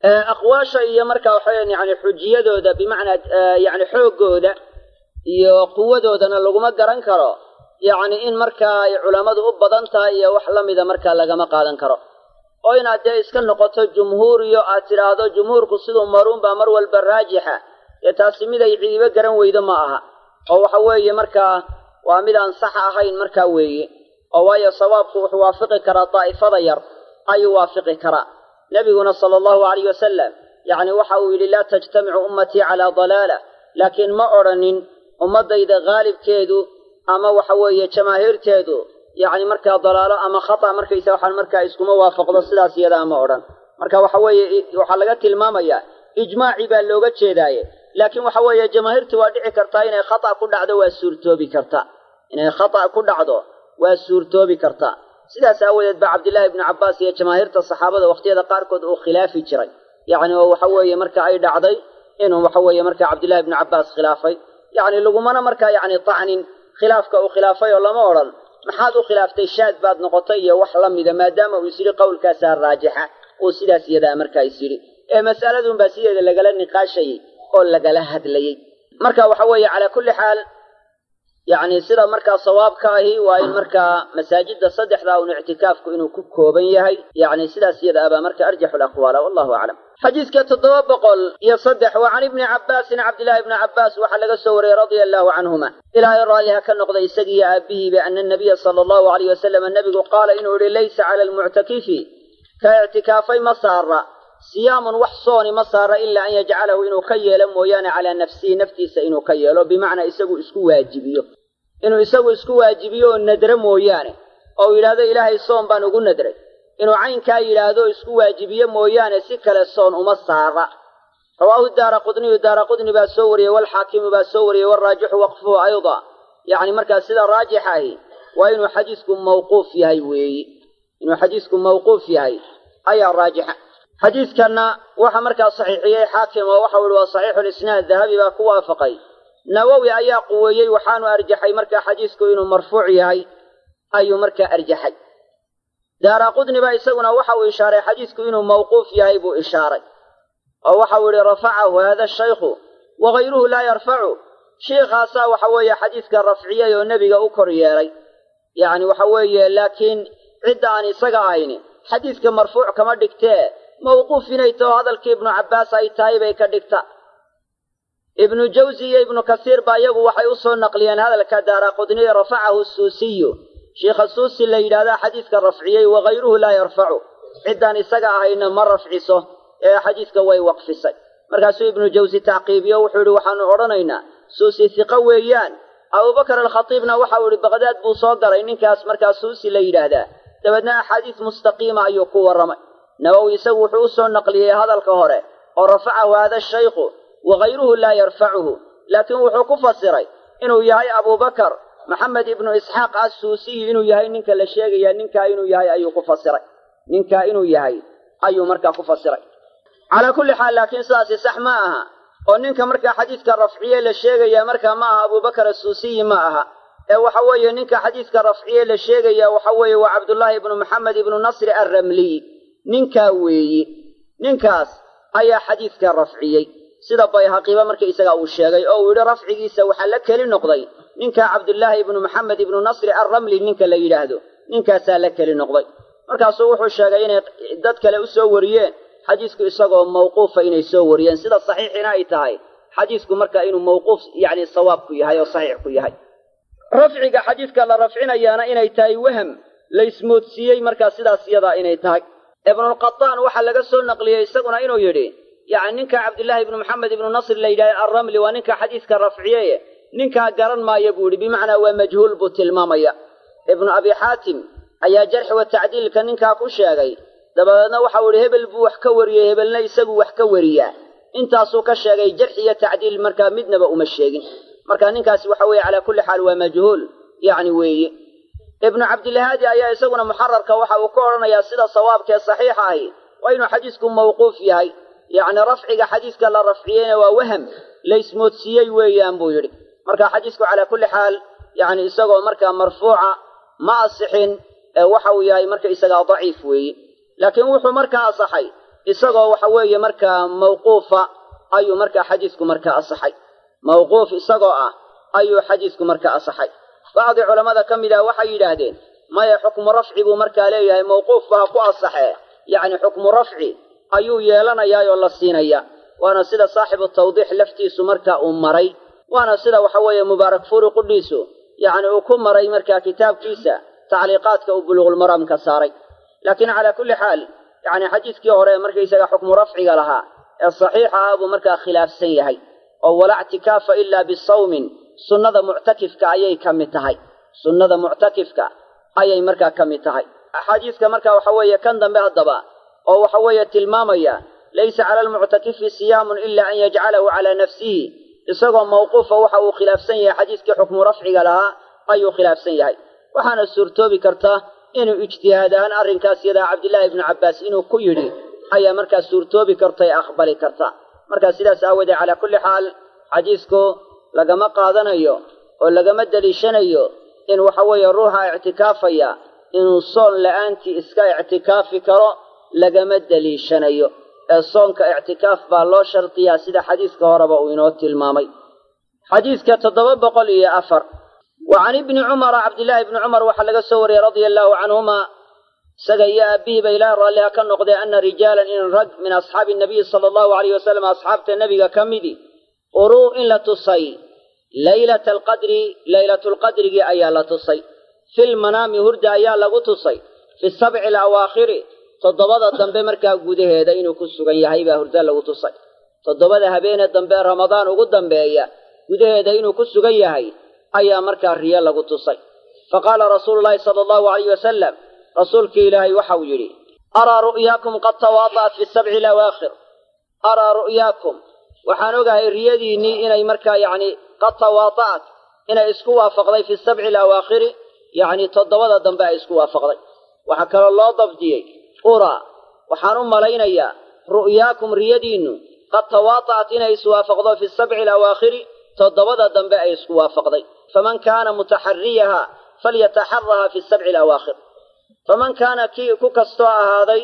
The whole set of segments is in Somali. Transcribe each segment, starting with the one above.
aqwaasha iyo marka waxaweyan yani xujiyadooda bimacnaa yani xooggooda iyo quwadoodana laguma garan karo yacni in markaa ay culammadu u badan tahay iyo wax la mida markaa lagama qaadan karo oo inaad dee iska noqoto jumhuur iyo aad tidhaahdo jumhuurku siduu maruun baa mar walba raajixa dee taasi mid ay ciibo garan weydo ma aha oo waxa weeye markaa waa mid aan sax ahayn markaa weeye oo waayo sawaabku wuxuu waafiqi karaa daa'ifada yar ayuu waafiqi karaa nebiguna sala allahu alayh wasalam yacni waxa uu yidhi laa tajtamicu ummatii calaa dalaala laakiin ma odhanin ummaddayda haalibkeedu ama waxa weeye jamaahiirteedu yacni markaa dalaalo ama khata markaysa waxaan markaa iskuma waafaqdo sidaas iyadaa ma odhan marka waxa weeye waxaa laga tilmaamayaa ijmaaci baa looga jeedaaye laakiin waxa weeye jamaahiirtu waa dhici kartaa inay khata ku dhacdo waa suurtoobi karta inay khata ku dhacdo waa suurtoobi kartaa sidaas aawadeed baa cabdillaahi ibnu cabbaas iyo jamaahiirta saxaabada wakhtiyada qaarkood uu khilaafi jiray yacni oo waxa weeye marka ay dhacday inuu waxa weeye marka cabdillahi ibnu cabbaas khilaafay yacni lagumana markaa yacni tacnin khilaafka uu khilaafay oo lama odhan maxaad u khilaaftay shaad baad noqotay iyo wax la mida maadaama uu is yidhi qowlkaasaa raajixa uu sidaas iyadaa markaa is yidhi ee mas'aladuunbaa sideeda lagala niqaashayey oo lagala hadlayey marka waxa weeye calaa kulli xaal yacni sida markaa sawaabka ahi waa in markaa masaajidda saddexdaa un ictikaafku inuu ku kooban yahay yacni sidaas iyada abaa marka arjaxu alaqwaala wallahu aclam xadiidka toddoba boqol iyo saddex waa can ibni cabbaasin cabdillahi ibni cabbaas waxaa laga soo wariyey radia allahu canhuma ilaahay raalliha ka noqday isagiiyo aabbihiiba ana nabiya sala allahu alayh wasalam nebigu qaala inuu yihi laysa cala almuctakifi ka ictikaafay ma saara siyaamun wax sooni ma saara ilaa an yajcalahu inuu ka yeelo mooyaane calaa nafsihi naftiisa inuu ka yeelo bimacnaa isagu isku waajibiyo inuu isagu isku waajibiyo oo nadro mooyaane oo yidhahdo ilaahay soon baan ugu nadray inuu caynkaa yidhaahdo isku waajibiyo mooyaane si kale soon uma saara rawaahu daara qudniyu daara qudni baa soo wariyey walxaakimu baa soo wariyey waraajixu waqfuhu ayda yacni markaa sida raajix ahi waa inuu xadiisku mawquuf yahay weeyi inuu xadiisku mawquuf yahay ayaa raajixa xadiidkanna waxa markaa saxiixiyey xaakim oo waxau ihi waa saxiixulisnaad dahabi baa ku waafaqay nawowi ayaa quweeyey waxaanu arjaxay markaa xadiisku inuu marfuuc yahay ayuu markaa arjaxay daara qudni baa isaguna waxa uu ishaaray xadiisku inuu mawquuf yahay buu ishaaray oo waxau idhi rafacahu haada shaykhu wakayruhu laa yarfacu shiikhaasaa waxa weeye xadiiska rafciyey oo nebiga u kor yeelay yacni waxa weeye laakiin cidda aan isaga ahayni xadiiska marfuuc kama dhigtee mawquuf inay taho hadalkii ibnu cabbaas ay tahay bay ka dhigta ibnu jawsi iyo ibnu kasiir baa iyagu waxay u soo naqliyeen hadalka daara qudniy rafacahu suusiyu sheikha suusi la yidhahdaa xadiiska rafciyey wakayruhu laa yarfacu ciddaan isaga ahayna ma rafciso ee xadiiska way waqfisay markaasuu ibnu jawsi tacqiibiyo wuxuu yidhi waxaanu odhanaynaa suusi hiqo weeyaan abubakar alkhatiibna waxau idhi baqdaad buu soo galay ninkaas markaa suusi la yidhaahdaa dabeedna axaadiis mustaqiima ayuu ku warramay nawowi isagu wuxuu u soo naqliyey hadalka hore oo rafacahu haada shaykhu wakayruhu laa yarfacuhu laakiin wuxuu ku fasiray inuu yahay abubakar maxamed ibnu isxaaq assuusiyi inuu yahay ninka la sheegaya ninkaa inuu yahay ayuu ku fasiray ninkaa inuu yahay ayuu markaa ku fasiray calaa kulli xaal laakiin sidaasi sax ma aha oo ninka markaa xadiiska rafciye la sheegaya markaa ma aha abubakar assuusiyi ma aha ee waxa weeye ninka xadiiska rafciye la sheegaya waxa weeye waa cabdullaahi ibnu maxamed ibnu nasri alramliy ninkaa weeye ninkaas ayaa xadiiska rafciyey sida bayhaqiba marka isaga uu sheegay oo uu yidhi rafcigiisa waxaa la keli noqday ninkaa cabdullaahi ibnu maxamed ibnu nasri alramli ninka la yidhaahdo ninkaasaa la keli noqday markaasuu wuxuu sheegay inay dad kale u soo wariyeen xadiisku isagoo mawquufa inay soo wariyeen sida saxiixina ay tahay xadiisku marka inuu mawquuf yacni sawaabku yahay oo saxiix ku yahay rafciga xadiiska la rafcinayaana inay tahay waham la ismoodsiiyey markaa sidaas iyadaa inay tahay ibnulqataan waxaa laga soo naqliyey isaguna inuu yidhi yacni ninka cabdillaahi ibnu maxamed ibnu nasr la yidhahda alramli waa ninka xadiiska rafciyeye ninkaa garan maaya buu yidhi bimacnaa waa majhuul buu tilmaamaya ibnu abi xaatim ayaa jarxi wa tacdiilka ninkaa ku sheegay dabadeedna waxau idhi hebel buu wax ka wariyey hebelna isagu wax ka wariyaa intaasuu ka sheegay jarxi iyo tacdiil markaa midnaba uma sheegin marka ninkaasi waxa weeye calaa kulli xaal waa majhuul yacni weeye ibnu cabdilhaadi ayaa isaguna muxararka waxa uu ka odhanayaa sida sawaabkee saxiixa ahi waa inuu xadiisku mawquuf yahay yacni rafciga xadiiska la rafciyeyna waa waham la ismoodsiiyey weeyaan buu yidhi marka xadiisku calaa kulli xaal yacni isagoo markaa marfuuca ma asixin ee waxa uu yahay marka isagaa daciif weeye laakiin wuxuu markaa asaxay isagoo waxa weeye markaa mawquufa ayuu markaa xadiisku markaa asaxay mawquuf isagoo ah ayuu xadiisku markaa asaxay bacdi culammada ka mid ah waxay yidhaahdeen maya xukmu rafci buu markaa leeyahay mawquufba ha ku asaxee yacni xukmu rafci ayuu yeelanayaayoo la siinaya waana sida saaxibu tawdiix laftiisu marka uu maray waana sida waxa weeye mubaarak fuuri qudhiisu yacni uu ku maray markaa kitaabkiisa tacliiqaadka uu buluuqulmaraamka saaray laakiin calaa kulli xaal yacni xadiiskii hore markaysaga xukmu rafciga lahaa ee saxiixa ah buu markaa khilaafsan yahay oo walaa ictikaafa ilaa bisawmin sunnada muctakifka ayay ka mid tahay sunnada muctakifka ayay markaa ka mid tahay axaadiiska marka waxa weeye kan dambe haddaba oo waxa weeye tilmaamaya laysa cala almuctakifi siyaamun ila an yajcalahu calaa nafsihi isagoo mawquufa waxa uu khilaafsan yahay xadiiskii xukmu rafciga lahaa ayuu khilaafsan yahay waxaana suurtoobi karta inuu ijtihaad ahaan arrinkaas yadaa cabdillaahi ibnu cabbaas inuu ku yidhi ayaa markaa suurtoobi karta ee aqbali karta markaa sidaas aawoodee calaa kulli xaal xadiisku lagama qaadanayo oo lagama deliishanayo in waxa weeye ruuxa ictikaafaya inuu soon la'aantii iska ictikaafi karo lagama deliishanayo ee soonka ictikaaf baa loo shardiyaa sida xadiiska horeba uu inoo tilmaamay xadiiska toddoba boqol iyo afar wa can ibni cumara cabdillaahi ibni cumar waxaa laga soo wariyey radia allaahu canhuma isaga iyo aabbihiiba ilaahi raalliha ka noqdee ana rijaalan in rag min asxaabi nabiyi sala allahu alayh wasalam asxaabta nebiga ka midi uruu in la tusay laylata alqadri laylatulqadrigii ayaa la tusay filmanaami hurda ayaa lagu tusay fi sabci alawaakhiri toddobada dambe markaa gudaheeda inuu ku sugan yahay baa hurda lagu tusay toddobada habeenee dambe ramadaan ugu dambeeya gudaheeda inuu ku sugan yahay ayaa markaa riyo lagu tusay fa qaala rasuulu llaahi sala allahu alayh wasalam rasuulkii ilaahay waxau yidhi araa ru'yaakum qad tawaada'at fi sabci alawaakhir araa ru'yaakum waxaan ogahay riyadiinnii inay markaa yacni qad tawaada'at inay isku waafaqday fi sabci alawaakhiri yacni toddobada dambe ay isku waafaqday waxaa kaloo loo dabdiyey uraa waxaan u malaynayaa ru'yaakum riyadiinnu qad tawaada'at inay iswaafaqdo fi sabci alawaakhiri toddobada dambe ay isku waafaqday faman kaana mutaxariyaha falyataxaraha fi sabci alawaakhir faman kaana kii ku kastoo ahaaday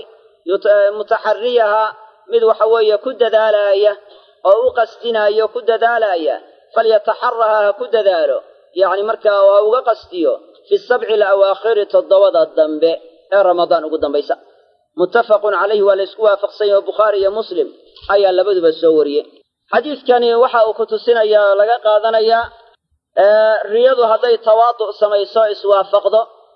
mutaxariyaha mid waxa weeye ku dadaalaaya oo u qasdinaayo ku dadaalaaya falyataxaraha ha ku dadaalo yacni markaa waa uga qastiyo fi sabci alawaakhiri toddobada dambe ee ramadaan ugu dambaysa muttafaqun calayhi waa la isku waafaqsan yahe oo bukhaari iyo muslim ayaa labaduba soo wariyey xadiidkani waxa uu ku tusinayaa oo laga qaadanayaa riyadu hadday tawaadu' samayso iswaafaqdo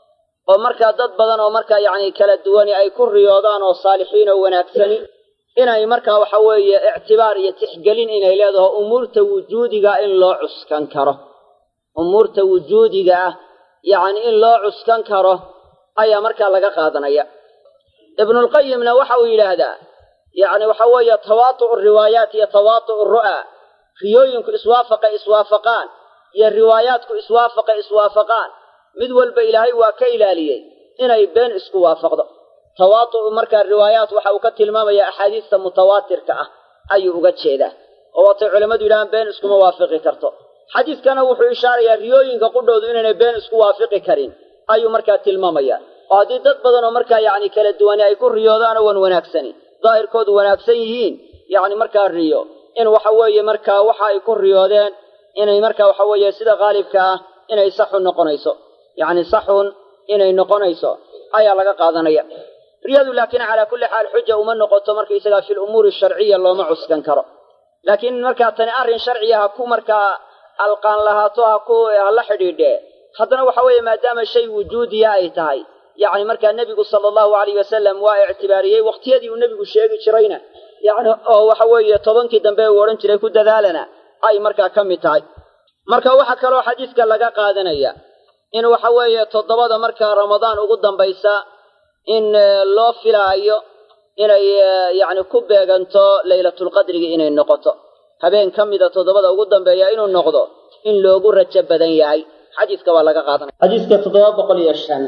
oo markaa dad badan oo markaa yacni kala duwani ay ku riyoodaan oo saalixiin oo wanaagsani inay markaa waxa weeye ictibaar iyo tixgelin inay leedaho umuurta wujuudiga in loo cuskan karo umuurta wujuudiga ah yacni in loo cuskan karo ayaa markaa laga qaadanaya ibnulqayimna waxa uu yidhaahdaa yacni waxa weeye tawaatu'u riwaayaat iyo tawaatu'u ru'aa riyooyinku iswaafaqay iswaafaqaan iyo riwaayaadku iswaafaqay iswaafaqaan mid walba ilaahay waa ka ilaaliyey inay been isku waafaqdo tawaatu'u markaa riwaayaat waxa uu ka tilmaamayaa axaadiista mutawaatirka ah ayuu uga jeedaa oo waatay culammadu yidhahaan been iskuma waafiqi karto xadiiskana wuxuu ishaarayaa riyooyinka qudhoodu inaynay been isku waafiqi karin ayuu markaa tilmaamayaa oo haddii dad badan oo markaa yacni kala duwani ay ku riyoodaan oo wan wanaagsani daahirkoodu wanaagsan yihiin yacni markaa riyo in waxa weeye markaa waxa ay ku riyoodeen inay markaa waxa weeye sida qaalibka ah inay saxun noqonayso yacni saxun inay noqonayso ayaa laga qaadanaya riyadu laakiin calaa kulli xaal xuja uma noqoto markaysagaa fi lumuuri sharciya looma cuskan karo laakiin markaa tani arrin sharciya ha ku markaa alqaan lahaato ha ku hala xidhiidhe haddana waxa weeye maadaama shay wujuudiya ay tahay yacni markaa nebigu sala allahu alayh wasalam waa ictibaariyey waqtiyadii uu nebigu sheegi jirayna yacni oo waxa weeye tobankii dambe uu odhan jiray ku dadaalana ay markaa ka mid tahay marka waxaa kaloo xadiiska laga qaadanaya in waxa weeye toddobada markaa ramadaan ugu dambaysa in loo filaayo inay yacni ku beeganto laylatulqadrigi inay noqoto habeen ka mida toddobada ugu dambeeya inuu noqdo in loogu rajo badan yahay xadiiska waa laga qaadanaya xadiiska toddoba boqol iyo shan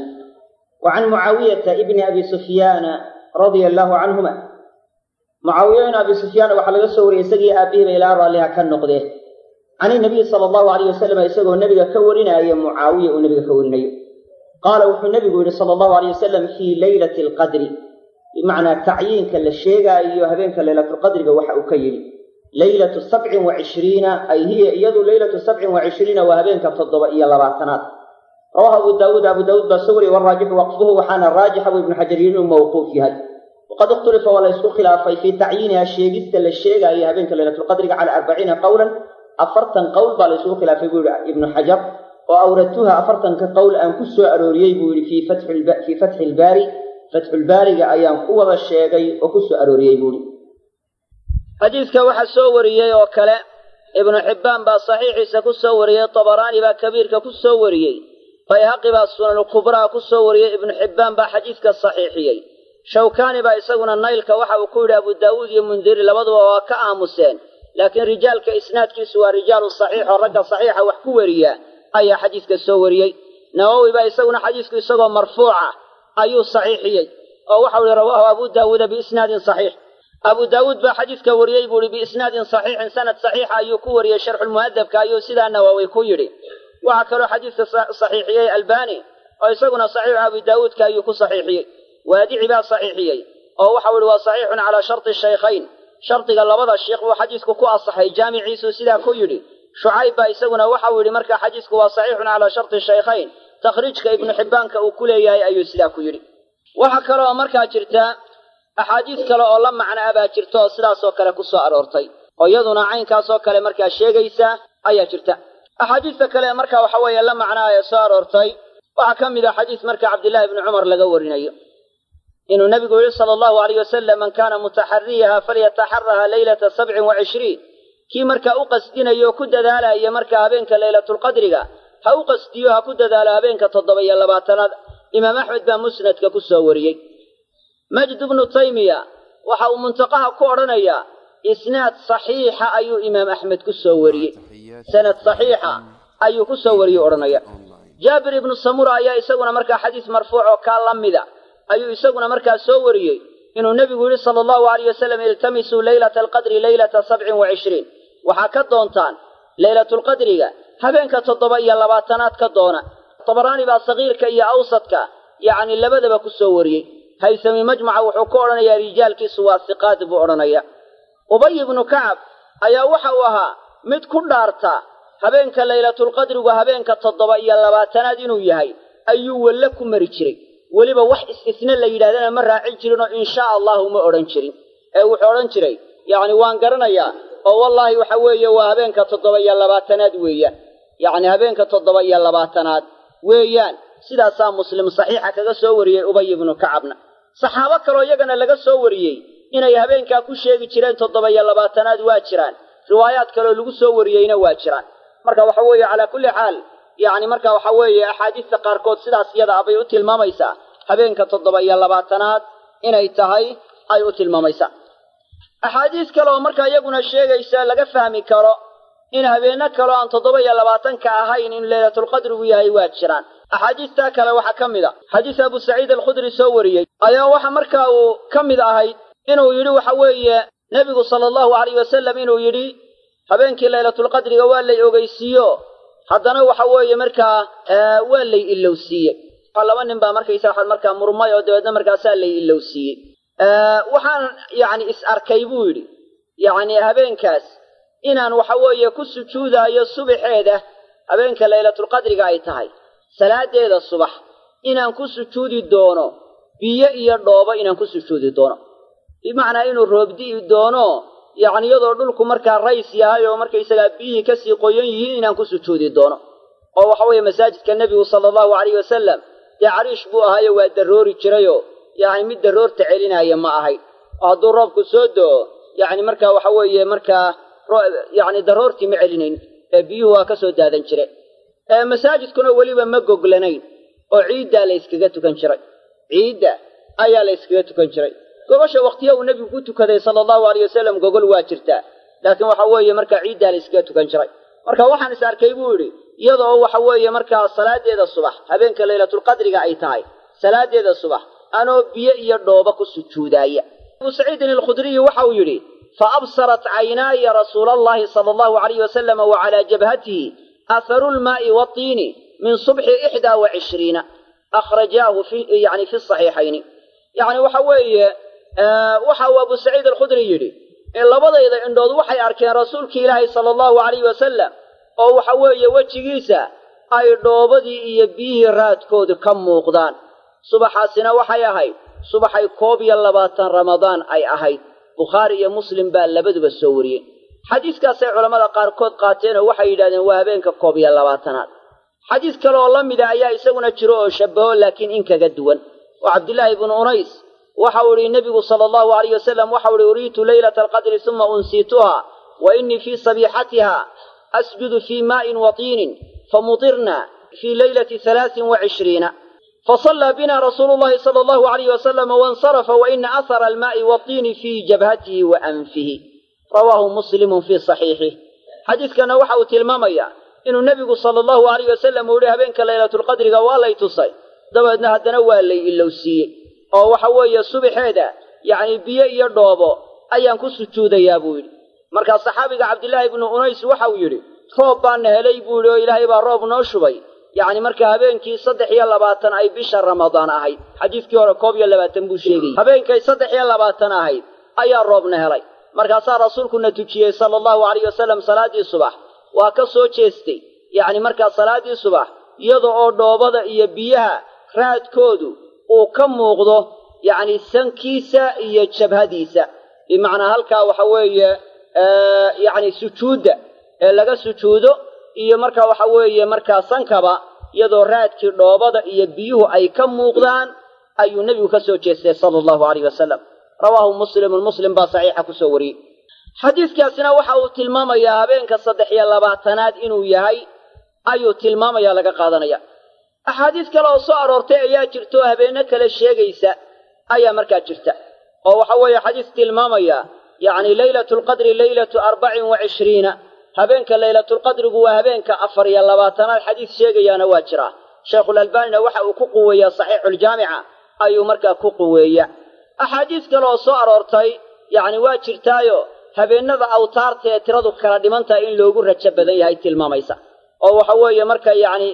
wa can mucaawiyata ibni abi sufyaana radia allaahu canhuma mucaawiya ibn abi sufyaan waxaa laga soo wariyey isagii aabihiiba ilaa raalliha ka noqdee can inabiyi sala allahu alayh wasalam isagoo nebiga ka warinaayo mucaawiya uu nebiga ka warinayo qaala wuxuu nebigu yidhi sala allahu alayh wasalam fii leylati alqadri bimacnaa tacyiinka la sheegaayo habeenka laylatulqadriga waxa uu ka yidhi leylatu sabcin wa cishriina ay hiya iyadu leylatu sabcin wa cishriina waa habeenka toddoba iyo labaatanaad rawahu abu daawuud abu daawuud baa soo wariyey waraajixu waqfuhu waxaana raajixa buu ibnu xajar yidhi inuu mawquuf yahay waqad ikhtulifa waa la ysku khilaafay fii tacyiiniha sheegista la sheegaayo habeenka laylatulqadriga cala arbaciina qowlan afartan qowl baa la isugu khilaafay buu yihi ibnu xajar oo awradtuha afartanka qowl aan ku soo arooriyey buu yihi fii fatxi ilbaari fatxulbaariga ayaan ku wada sheegay oo ku soo arooriyey buuhi xadiidka waxaa soo wariyey oo kale ibnu xibbaan baa saxiixiisa ku soo wariyey tabaraani baa kabiirka ku soo wariyey bayhaqi baa sunanulkubraa ku soo wariyey ibnu xibbaan baa xadiidka saxiixiyey shawkaani baa isaguna naylka waxa uu ku yidhi abu daawuud iyo mundiri labaduba waa ka aamuseen laakiin rijaalka isnaadkiisu waa rijaalu saxiix oo ragga saxiixa wax ku wariya ayaa xadiidka soo wariyey nawowi baa isaguna xadiisku isagoo marfuuca ayuu saxiixiyey oo waxau ihi rawaahu abu daawuuda biisnaadin saxiix abu daawuud baa xadiidka wariyey buu ihi biisnaadin saxiixin sanad saxiixa ayuu ku wariyey sharxulmuhadabka ayuu sidaa nawowi ku yidhi waxaa kaloo xadiidka saxiixiyey albani oo isaguna saxiixu abu daawuudka ayuu ku saxiixiyey waadici baa saxiixiyey oo waxau ihi waa saxiixun calaa sharti shaykhayn shardiga labada sheikh buu xadiisku ku asaxay jaamiciisuu sidaa ku yidhi shucayb baa isaguna waxau yidhi markaa xadiisku waa saxiixun calaa sharti shaykhayn takhriijka ibnu xibbaanka uu ku leeyahay ayuu sidaa ku yidhi waxaa kaleoo markaa jirta axaadiis kale oo la macno ah baa jirta oo sidaasoo kale ku soo aroortay oo iyaduna caynkaasoo kale markaa sheegaysa ayaa jirta axaadiista kale marka waxa weeye la macnaa ee soo aroortay waxaa ka mid ah xadiis marka cabdillahi ibni cumar laga warinayo inuu nabigu yihi sala allahu alayh wasalam man kaana mutaxariyaha falyataxaraha leylata sabcin wa cishriin kii markaa u qasdinayo o ku dadaalaya markaa habeenka laylatulqadriga ha u qasdiyo ha ku dadaalo habeenka toddoba iyo labaatanaad imaam axmed baa musnadka ku soo wariyey majd bnu taymiya waxa uu muntaqaha ku odhanayaa isnaad saxiixa ayuu imaam axmed ku soo wariyey sanad saxiixa ayuu ku soo wariyey odhanaya jaabir ibnu samura ayaa isaguna markaa xadiis marfuuc oo kaa la mida ayuu isaguna markaa soo wariyey inuu nebigu yidhi sala allahu alayh wasalam iltamisuu leylata alqadri leylata sabcin wa cishriin waxaa ka doontaan leylatulqadriga habeenka toddoba iyo labaatanaad ka doona tabaraani baa sagiirka iyo awsadka yacni labadaba ku soo wariyey haysami majmaca wuxuu ku odhanayaa rijaalkiisu waa siqaad buu odhanaya ubay ibnu kacab ayaa waxa uu ahaa mid ku dhaarta habeenka laylatulqadrigu habeenka toddoba iyo labaatanaad inuu yahay ayuu welle ku mari jiray weliba wax istisne la yidhahdana ma raacin jirinoo inshaa allahu ma odhan jirin ee wuxuu odhan jiray yacni waan garanayaa oo wallaahi waxa weeye waa habeenka toddoba iyo labaatanaad weeyaan yacni habeenka toddoba iyo labaatanaad weeyaan sidaasaa muslim saxiixa kaga soo wariyey ubay ibnu kacabna saxaabo kaloo iyagana laga soo wariyey inay habeenkaa ku sheegi jireen toddoba iyo labaatanaad waa jiraan riwaayaad kaloo lagu soo wariyeyna waa jiraan marka waxa weeye calaa kulli xaal yacni marka waxa weeye axaadiista qaarkood sidaas iyada abay u tilmaamaysaa habeenka toddoba iyo labaatanaad inay tahay ay u tilmaamaysaa axaadiis kale oo markaa iyaguna sheegaysa laga fahmi karo in habeenno kaleo aan toddoba iyo labaatanka ahayn in leylatulqadrigu yahay waa jiraan axaadiistaa kale waxaa ka mid a xadiis abu saciid alkhudri soo wariyey ayaa waxa markaa uu ka mid ahayd inuu yidhi waxa weeye nebigu sala allahu alayh wasalam inuu yidhi habeenkii laylatulqadriga waa lay ogeysiiyo haddana waxa weeye markaa waa lay ilowsiiyey laba nin baa markaysa waxaad markaa murmay oo dabeedna markaasaa lay ilowsiiyey waxaan yacni is arkay buu yidhi yacni habeenkaas inaan waxa weeye ku sujuudaayo subaxeeda habeenka laylatulqadriga ay tahay salaadeeda subax inaan ku sujuudi doono biyo iyo dhoobo inaan ku sujuudi doono bimacnaa inuu roobdi'i doono yacni iyadoo dhulku markaa rays yahay oo markaysagaa biyihii kasii qoyan yihiin inaan ku sujuudi doono oo waxa weeye masaajidka nebigu sala allahu alayh wasalam dee cariish buu ahaayo waa darroori jirayoo yacni mid darroorta celinaya ma ahayn oo hadduu roobku soo do-o yacni markaa waxa weeye markaa yacni darroortii ma celinayn ee biyuhu waa ka soo daadan jire masaajidkuna weliba ma goglanayn oo ciiddaa la yskaga tukan jiray ciidda ayaa la yskaga tukan jiray gogosha wakhtiya uu nebigu ku tukaday sala allahu alayh wasalam gogol waa jirtaa laakiin waxa weeye markaa ciiddaa la yskaga tukan jiray marka waxaan is arkay buu yidhi iyadoo waxa weeye markaa salaadeeda subax habeenka laylatulqadriga ay tahay salaadeeda subax anoo biyo iyo dhooba ku sujuudaaya abu saciidin alkhudriyi waxa uu yidhi faabsarat caynaaya rasuula allahi sala allahu alayh wasalama wa calaa jabhatihi aharu lmaa'i waatiini min subxi ixdaa wa cishriina akhrajaahu yani fi saxiixayni yacni waxa weeye waxa uu abu saciid alkhudri yidhi in labadayda indhood waxay arkeen rasuulkii ilaahay sala allahu alayhi wasalam oo waxa weeye wejigiisa ay dhoobadii iyo biyihii raadkoodu ka muuqdaan subaxaasina waxay ahayd subaxay koob iyo labaatan ramadaan ay ahayd bukhaari iyo muslim baa labaduba soo wariyeen xadiiskaasay culammada qaarkood qaateen oo waxay yidhahdeen waa habeenka koob iyo labaatanaad xadiis kale oo la mida ayaa isaguna jiro oo shabaho laakiin in kaga duwan oo cabdillaahi ibnu unays waxa uu ihi nebigu sala allahu alayh wasalam waxau ihi uriitu leylata alqadri suma unsiituha wa innii fii sabiixatiha asjudu fii maa'in wa tiinin famutirna fii leylati halaasin wa cishriina fasallaa bina rasuulu llahi sala allahu alayh wasalama waاnsarafa wa ina ahara almaa'i waatiini fii jabhatihi wa anfihi rawaahu muslimun fii saxiixih xadiidkana waxa uu tilmaamayaa inuu nebigu sala allahu alayh wasalam uu yihi habeenka laylatulqadriga waa lay tusay dabeedna haddana waa lay ilowsiiyey oo waxa weeye subaxeeda yacni biyo iyo dhoobo ayaan ku sujuudayaa buu yidhi markaa saxaabiga cabdillaahi ibnu unays waxauu yidhi roob baana helay buu yidhi oo ilaahay baa roob noo shubay yacni marka habeenkii saddex iyo labaatan ay bisha ramadaan ahayd xadiidkii hore koob iyo labaatan buu sheegayey habeenkay saddex iyo labaatan ahayd ayaa roobna helay markaasaa rasuulkuna tujiyey sala allahu alayh wasalam salaaddii subax waa ka soo jeestay yacni markaa salaaddii subax iyada oo dhoobada iyo biyaha raadkoodu uu ka muuqdo yacni sankiisa iyo jabhadiisa bimacnaa halkaa waxa weeye yacni sujuudda ee laga sujuudo iyo markaa waxa weeye markaa sankaba iyadoo raadkii dhoobada iyo biyuhu ay ka muuqdaan ayuu nebigu ka soo jeestay sala allahu alayh wasalam rawaahu muslimun muslim baa saxiixa kusoo wariyey xadiiskaasina waxa uu tilmaamayaa habeenka saddex iyo labaatanaad inuu yahay ayuu tilmaamaya laga qaadanaya axaadiis kale oo soo aroortay ayaa jirta oo habeenno kale sheegaysa ayaa markaa jirta oo waxa weeye xadiis tilmaamaya yacni leylatu lqadri leylatu arbacin wa cishriina habeenka laylatulqadrigu waa habeenka afar iyo labaatanaad xadiis sheegayaana waa jiraa sheikhulalbaanina waxa uu ku quweeyaa saxiixuljaamica ayuu markaa ku quweeya axaadiis kale oo soo aroortay yacni waa jirtaayo habeennada awtaarta ee tiradu kala dhimantahay in loogu rajo badan yahay tilmaamaysa oo waxa weeye marka yacni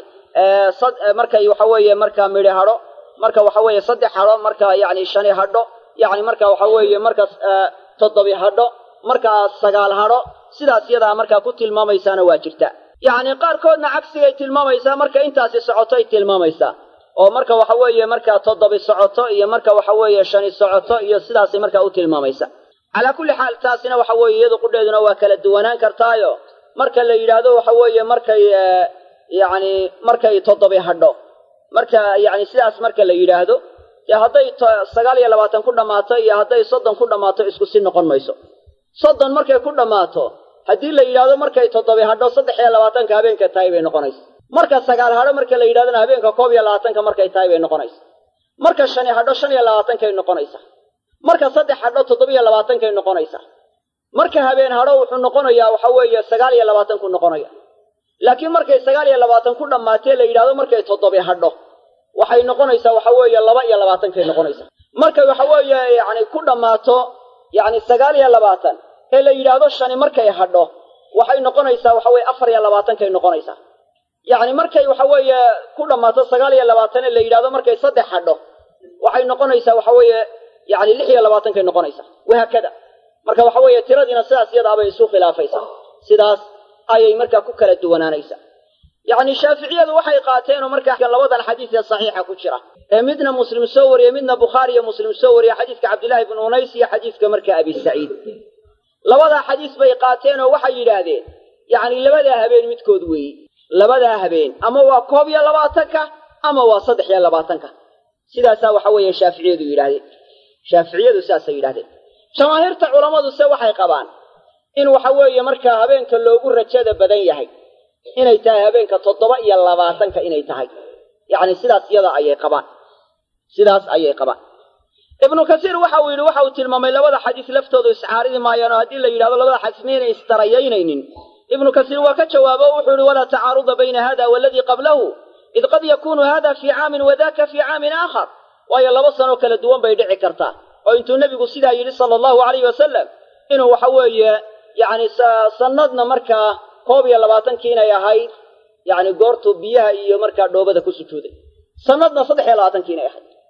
markay waxa weeye markaa midhi hadho marka waxa weeye saddex hadho marka yacni shani hadho yacni marka waxa weeye marka toddobi hadho markaa sagaal hadho sidaas yadaa markaa ku tilmaamaysaana waa jirta yacni qaarkoodna cagsigay tilmaamaysaa marka intaasi socotoy tilmaamaysaa oo marka waxa weeye markaa toddobi socoto iyo marka waxa weeye shani socoto iyo sidaasay markaa u tilmaamaysa calaa kulli xaal taasina waxa weeye iyadu qudheeduna waa kala duwanaan kartaayo marka la yidhaahdo waxa weeye markay yacni markay toddobi hadho marka yacni sidaas marka la yidhaahdo dee hadday sagaal iyo labaatan ku dhammaato iyo hadday soddon ku dhammaato isku si noqon mayso soddon markay ku dhammaato haddii la yidhaahdo markay toddobi hadho saddex iyo labaatanka habeenka tahay bay noqonaysa marka sagaal hadho marka la yidhahdona habeenka koob iyo labaatanka markay tahay bay noqonaysa marka shani hadho shan iyo labaatankay noqonaysa marka saddex hadho toddobiyo labaatankay noqonaysa marka habeen hadho wuxuu noqonayaa waxa weeye sagaal iyo labaatanku noqonaya laakiin markay sagaal iyo labaatan ku dhammaatee la yidhahdo markay toddobi hadho waxay noqonaysaa waxa weeye laba iyo labaatankay noqonaysa markay waxa weeye yacni ku dhammaato yacni sagaal iyo labaatan ee la yidhaahdo shani markay hadho waxay noqonaysaa waxa weye afar iyo labaatankay noqonaysaa yacni markay waxa weeye ku dhammaato sagaal iyo labaatan ee la yidhahdo markay saddex hadho waxay noqonaysaa waxa weeye yacni lix iyo labaatankay noqonaysaa wahaakada marka waxa weeye tiradiina sidaas iyadaabay isu khilaafaysaa sidaas ayay markaa ku kala duwanaanaysaa yacni shaaficiyadu waxay qaateenoo markaa labadan xadiis ee saxiixa ku jira ee midna muslim soo wariye midna bukhaari iyo muslim soo wariye xadiiska cabdillahi bnu unays iyo xadiiska markaa abi saciid labadaa xadiis bay qaateenoo waxay yidhaahdeen yacni labadaa habeen midkood weeye labadaa habeen ama waa koob iyo labaatanka ama waa saddex iyo labaatanka sidaasaa waxa weeye shaaficiyadu yidhahdeen shaaficiyadu sidaasay yidhahdeen jamaahiirta culammadu se waxay qabaan in waxa weeye markaa habeenka loogu rajada badan yahay inay tahay habeenka toddoba iyo labaatanka inay tahay yacni sidaas iyada ayay qabaan sidaas ayay qabaan ibnu kasiir waxa uu yidhi waxa uu tilmaamay labada xadiis laftoodu iscaaridi maayaanoo haddii la yidhahdo labada xadiis maynay istarayaynaynin ibnu kasiir waa ka jawaabo o wuxuu yihi walaa tacaaruda bayna hada waaladii qablahu id qad yakunu hada fii caamin wadaka fii caamin aakhar waayo laba sanoo kala duwan bay dhici kartaa oo intuu nebigu sidaa yidhi sala allahu alayhi wasalam inuu waxa weeye yacni sanadna markaa koob iyo labaatankii inay ahayd yacni goortuu biyaha iyo markaa dhoobada ku sujuuday sanadna saddex iyo labaatankii inay ahayd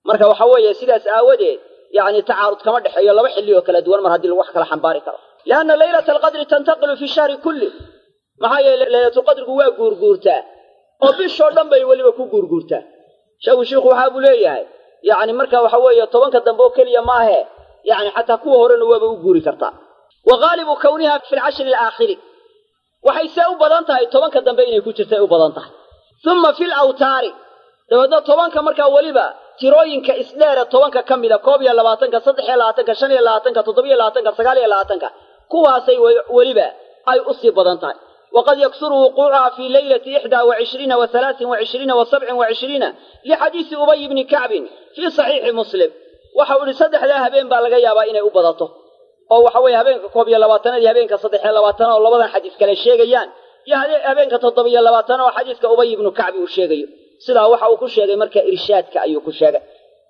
marka waxa weeye sidaas aawadeed yacni tacaarud kama dhexeeyo laba xilli oo kala duwan mar haddii lagu wax kala xambaari karo lianna laylata alqadri tantaqilu fi shahri kulli maxaa yeele laylatulqadrigu waa guurguurtaa oo bishoo dhan bay weliba ku guurguurtaa shagu shiikhu waxaa buu leeyahay yacni marka waxa weeye tobanka dambe oo keliya maahe yacni xataa kuwa horena waaba u guuri kartaa wa haalibu kawniha fi lcashri alaakhiri waxay see u badan tahay tobanka dambe inay ku jirtay u badan tahay uma fi lawtaari dabeedna tobanka markaa weliba tirooyinka isdheere tobanka ka mida koob iyo labaatanka saddex iyo labaatanka shan iyo labaatanka toddobiyo labaatanka sagaal iyo labaatanka kuwaasay weliba ay usii badan tahay waqad yaksuru wuquucuha fi leylati ixdaa wa cishriina wa halaatin wa cishriina wa sabcin wa cishriina lixadiisi ubay bni kacbin fii saxiixi muslim waxa uu ihi saddexdaa habeen baa laga yaabaa inay u badato oo waxa weeye habeenka koob iyo labaatanaad iyo habeenka saddex iyo labaatanaad oo labadan xadiis kale sheegayaan iyo habeenka toddoba iyo labaatanaad oo xadiiska ubay ibnu kacbi uu sheegayo sidaa waxa uu ku sheegay marka irshaadka ayuu ku sheegay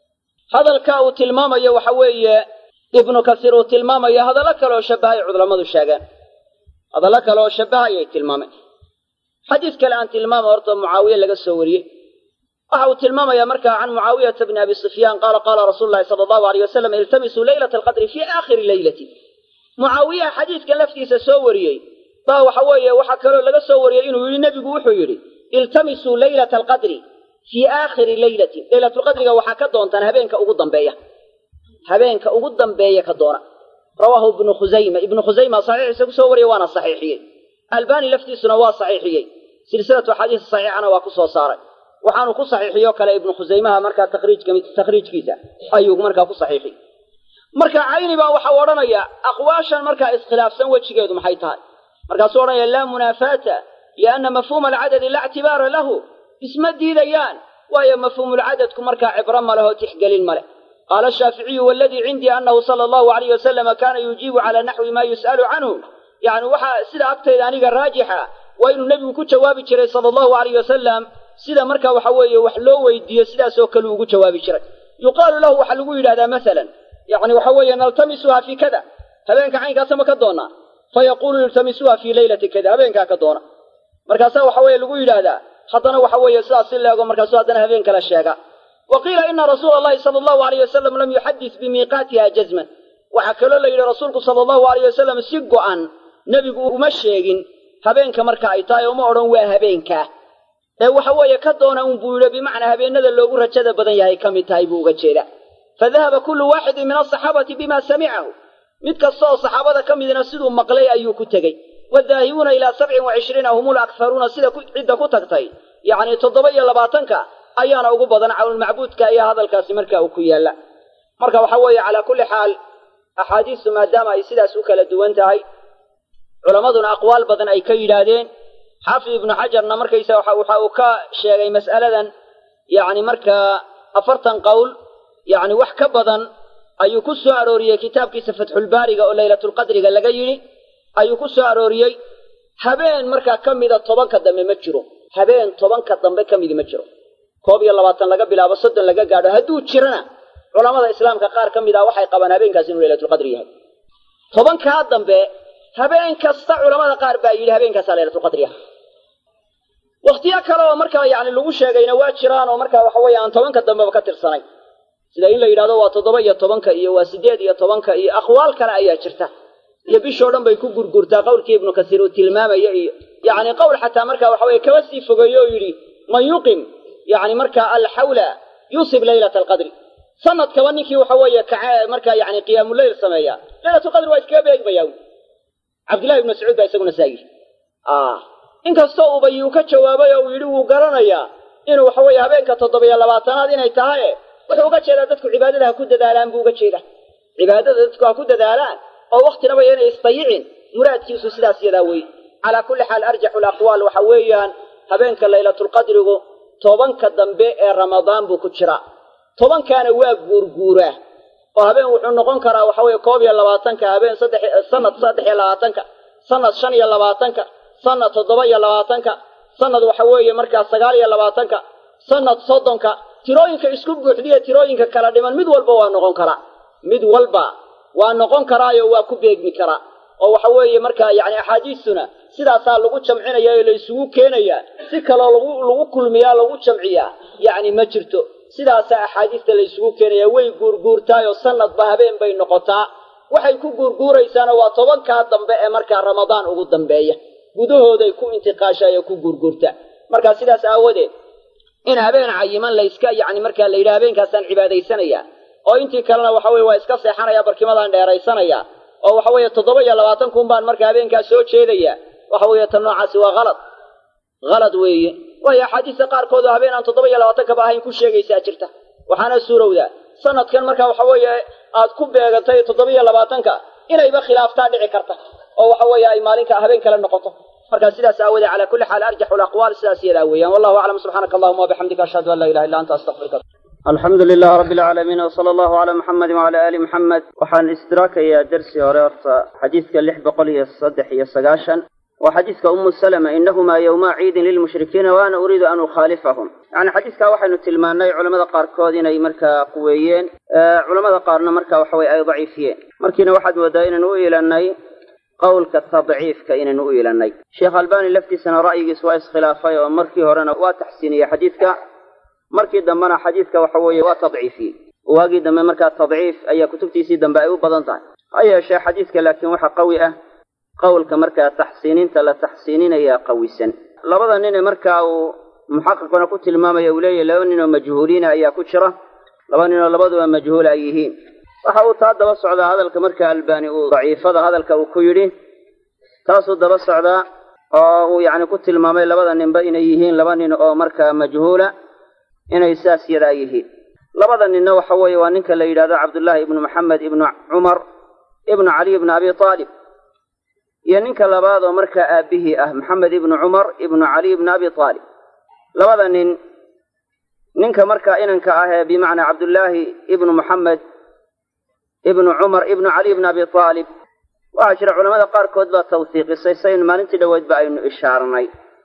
hadalka uu tilmaamayo waxa weeye ibnu kasiir uu tilmaamayo hadallo kale oo shabahay culammadu sheegeen hadallo kale oo shabahayay tilmaameen xadiis kale aan tilmaama horta mucaawiye laga soo wariyey waxa uu tilmaamaya markaa can mucaawiyata bni abi sufyaan qaala qaala rasuulu llahi sala allahu alayh wasalam iltamisuu leylata alqadri fii aakhiri leylati mucaawiyaha xadiiskan laftiisa soo wariyey baa waxa weeye waxaa kaloo laga soo wariyey inuu yidhi nebigu wuxuu yidhi iltamisuu leylata alqadri fii aakhiri leylati leylatulqadriga waxaa ka doontaan habeenka ugu dambeeya habeenka ugu dambeeya ka doona rawaahu ibnu khusayma ibnu khusayma saxiixiisa kusoo wariyey waana saxiixiyey albani laftiisuna waa saxiixiyey silsilatu axaadiis saxiixana waa ku soo saaray waxaanu ku saxiixiyo kale ibnu khusaymaha markaa takhriijka takhriijkiisa ayuu markaa ku saxiixiyey marka cayni baa waxau odhanaya aqwaashan markaa iskhilaafsan wejigeedu maxay tahay markaasuu odhanaya laa munaafaata lianna mafhuuma alcadadi laa ictibaara lahu isma diidayaan waayo mafhuumulcadadku markaa cibro ma leh oo tixgelin ma leh qaala ashaaficiyu waladii cindii annahu sala allahu alayh wasalama kaana yujiibu calaa naxwi maa yus'alu canhu yacni waxaa sida agtayda aniga raajixa waa inuu nebigu ku jawaabi jiray sala allahu alayh wasalam sida marka waxa weeye wax loo weydiiyo sidaasoo kale ugu jawaabi jiray yuqaalu lahu waxaa lagu yidhahdaa masalan yacni waxa weeye naltamisuha fii kada habeenka caynkaasa ma ka doonaa fayaquulu iltamisuha fii leylati kada habeenkaa ka doona markaasaa waxa weeye lagu yidhaahdaa haddana waxa weeye sidaas si leego markaasuu haddana habeen kale sheega wa qiila ina rasuula allahi sala allahu alayh wasalam lam yuxadis bimiiqaatiha jazman waxaa kaloo la yidhi rasuulku sala allahu alayh wasalam si go'an nebigu uma sheegin habeenka marka ay tahay uma odhan waa habeenkaa ee waxa weeye ka doona un buu yidhi bimacnaa habeenada loogu rajada badan yahay ka mid tahay buu uga jeeda fadahaba kullu waaxidin min asaxaabati bima samicahu mid kasta oo saxaabada ka midna siduu maqlay ayuu ku tegey wadaahibuuna ilaa sabcin wa cishriina hum lakharuuna sida cidda ku tagtay yacni toddoba iyo labaatanka ayaana ugu badan cawnulmacbuudka ayaa hadalkaasi marka uu ku yaalla marka waxa weeye calaa kulli xaal axaadiistu maadaama ay sidaas u kala duwan tahay culammaduna aqwaal badan ay ka yidhaahdeen xaafid ibnu xajarna markaysa waxa uu ka sheegay mas'aladan yacni markaa afartan qowl yacni wax ka badan ayuu ku soo arooriyey kitaabkiisa fatxulbaariga oo laylatulqadriga laga yidhi ayuu ku soo arooriyey habeen markaa ka mida tobanka dambe ma jiro habeen tobanka dambe ka midi ma jiro koob iyo labaatan laga bilaabo soddon laga gaadho hadduu jirana culamada islaamka qaar ka mid ah waxay qabaan habeenkaas inuu laylatulqadri yahay tobankaa dambe habeen kasta culamada qaar baa yidhi habeenkaasaa laylatulqadri ah wakhtiyo kale oo markaa yacni lagu sheegayna waa jiraan oo markaa waxa weeye aan tobanka dambeba ka tirsanay sida in la yidhahdo waa toddoba iyo tobanka iyo waa siddeed iyo tobanka iyo aqwaal kale ayaa jirta iyo bishoo dhan bay ku gurgurtaa qowlkii ibnu kasiir uu tilmaamaya iyo yacni qowl xataa markaa waxa weye kaba sii fogeeyo oo yidhi man yuqim yacni markaa alxawla yusib laylata alqadri sanadkaba ninkii waxa weeye kace markaa yacni qiyaamuleyl sameeya laylatulqadri waa iskaga beegmayaa cabdillahi ibnu mascuud baa isaguna saa yidhi inkastoo ubay uu ka jawaabay oo uu yidhi wuu garanayaa inuu waxa weeye habeenka toddobiyo labaatanaad inay tahay wuxuu uga jeedaa dadku cibaadada ha ku dadaalaan buu uga jeedaa cibaadada dadku ha ku dadaalaan oo waktinaba inay isdayicin muraadkiisu sidaas yadaa wey calaa kulli xaal arjaxu alaqwaal waxa weeyaan habeenka laylatulqadrigu tobanka dambe ee ramadaan buu ku jiraa tobankaana waa guurguuraa oo habeen wuxuu noqon karaa waxa weeye koob iyo labaatanka habeen saddex sanad saddex iyo labaatanka sanad shan iyo labaatanka sanad toddoba iyo labaatanka sanad waxa weeye markaa sagaal iyo labaatanka sanad soddonka tirooyinka isku buuxdiya tirooyinka kala dhiman mid walba waa noqon karaa mid walba waa noqon karaayo waa ku beegmi karaa oo waxa weeye markaa yacni axaadiistuna sidaasaa lagu jamcinaya oo la isugu keenayaa si kaloo lagu lagu kulmiyaa lagu jamciyaa yacni ma jirto sidaasa axaadiista la isugu keenaya way guurguurtaayoo sanadba habeen bay noqotaa waxay ku guurguuraysaana waa tobankaa dambe ee markaa ramadaan ugu dambeeya gudahooday ku intiqaashayo ku guurguurtaa markaa sidaas aawadeed in habeen cayiman layska yacni markaa la yidhaha habeenkaasaan cibaadaysanaya oo intii kalena waxa weye waa iska seexanaya barkimadaan dheeraysanaya oo waxa weeye toddoba iyo labaatan kun baan markaa habeenkaas soo jeedaya waxa weeye tan noocaasi waa halad halad weeye waayo axaadiista qaarkood oo habeen aan toddoba iyo labaatan kaba ahayn ku sheegaysaa jirta waxaana suurowdaa sanadkan marka waxa weeye aad ku beegatay toddoba iyo labaatanka inayba khilaaftaa dhici karta oo waxa weeye ay maalinka habeen kale noqoto marka sidaas aawoodee calaa kulli xaal arjaxu alaqwaal sidaas yadaa weeyaan wallahu aclam subxaanaka allahuma wabixamdika ashhadu an laa ilaha illa anta astaqfiruka alxamdu lilah rabbi alcaalamiin wsala allahu calaa muxamedi wacala aali muxamed waxaan istidraakayaa dersi hore horta xadiidka lix boqol iyo saddex iyo sagaashan waa xadiidka umu salama inahumaa yowmaa ciidin lilmushrikiina wa ana uriidu an ukhaalifahum yani xadiidkaa waxaynu tilmaannay culamada qaarkood inay markaa quweeyeen culamada qaarna marka waxa weye ay daciifiyeen markiina waxaad moodaa inaynu u ilanay qowlka tadciifka inaynu u ilanay sheekh albani laftiisana ra'yigiis waa iskhilaafay oo markii horena waa taxsiiniyey xadiidka markii dambena xadiidka waxa weeye waa tadciifiyey waagii dambe markaa tadciif ayaa kutubtiisii dambe ay u badan tahay ha yeeshee xadiidka laakiin waxa qawi ah qowlka markaa taxsiininta la taxsiininayaa qawisan labada nin ee markaa uu muxaqiquna ku tilmaamaya uu leeyahy laba nin oo majhuuliina ayaa ku jira laba nin oo labaduba majhuul ay yihiin waxa uu taa daba socdaa hadalka markaa albani uu daciifada hadalka uu ku yidhi taasuu daba socdaa oo uu yacni ku tilmaamay labada ninba inay yihiin laba nin oo markaa majhuula inay saas yadaa yihiin labada ninna waxa weeye waa ninka la yidhahdo cabdullaahi ibnu maxamed ibnu cumar ibnu caliy ibnu abi aalib iyo ninka labaad oo markaa aabbihii ah maxamed ibnu cumar ibnu caliy ibnu abi aalib labada nin ninka markaa inanka ah ee bimacnaa cabdullaahi ibnu maxamed ibnu cumar ibnu caliy ibnu abi aalib waxaa jira culamada qaarkood baa tawsiiqisay sayn maalintii dhoweedba aynu ishaarnay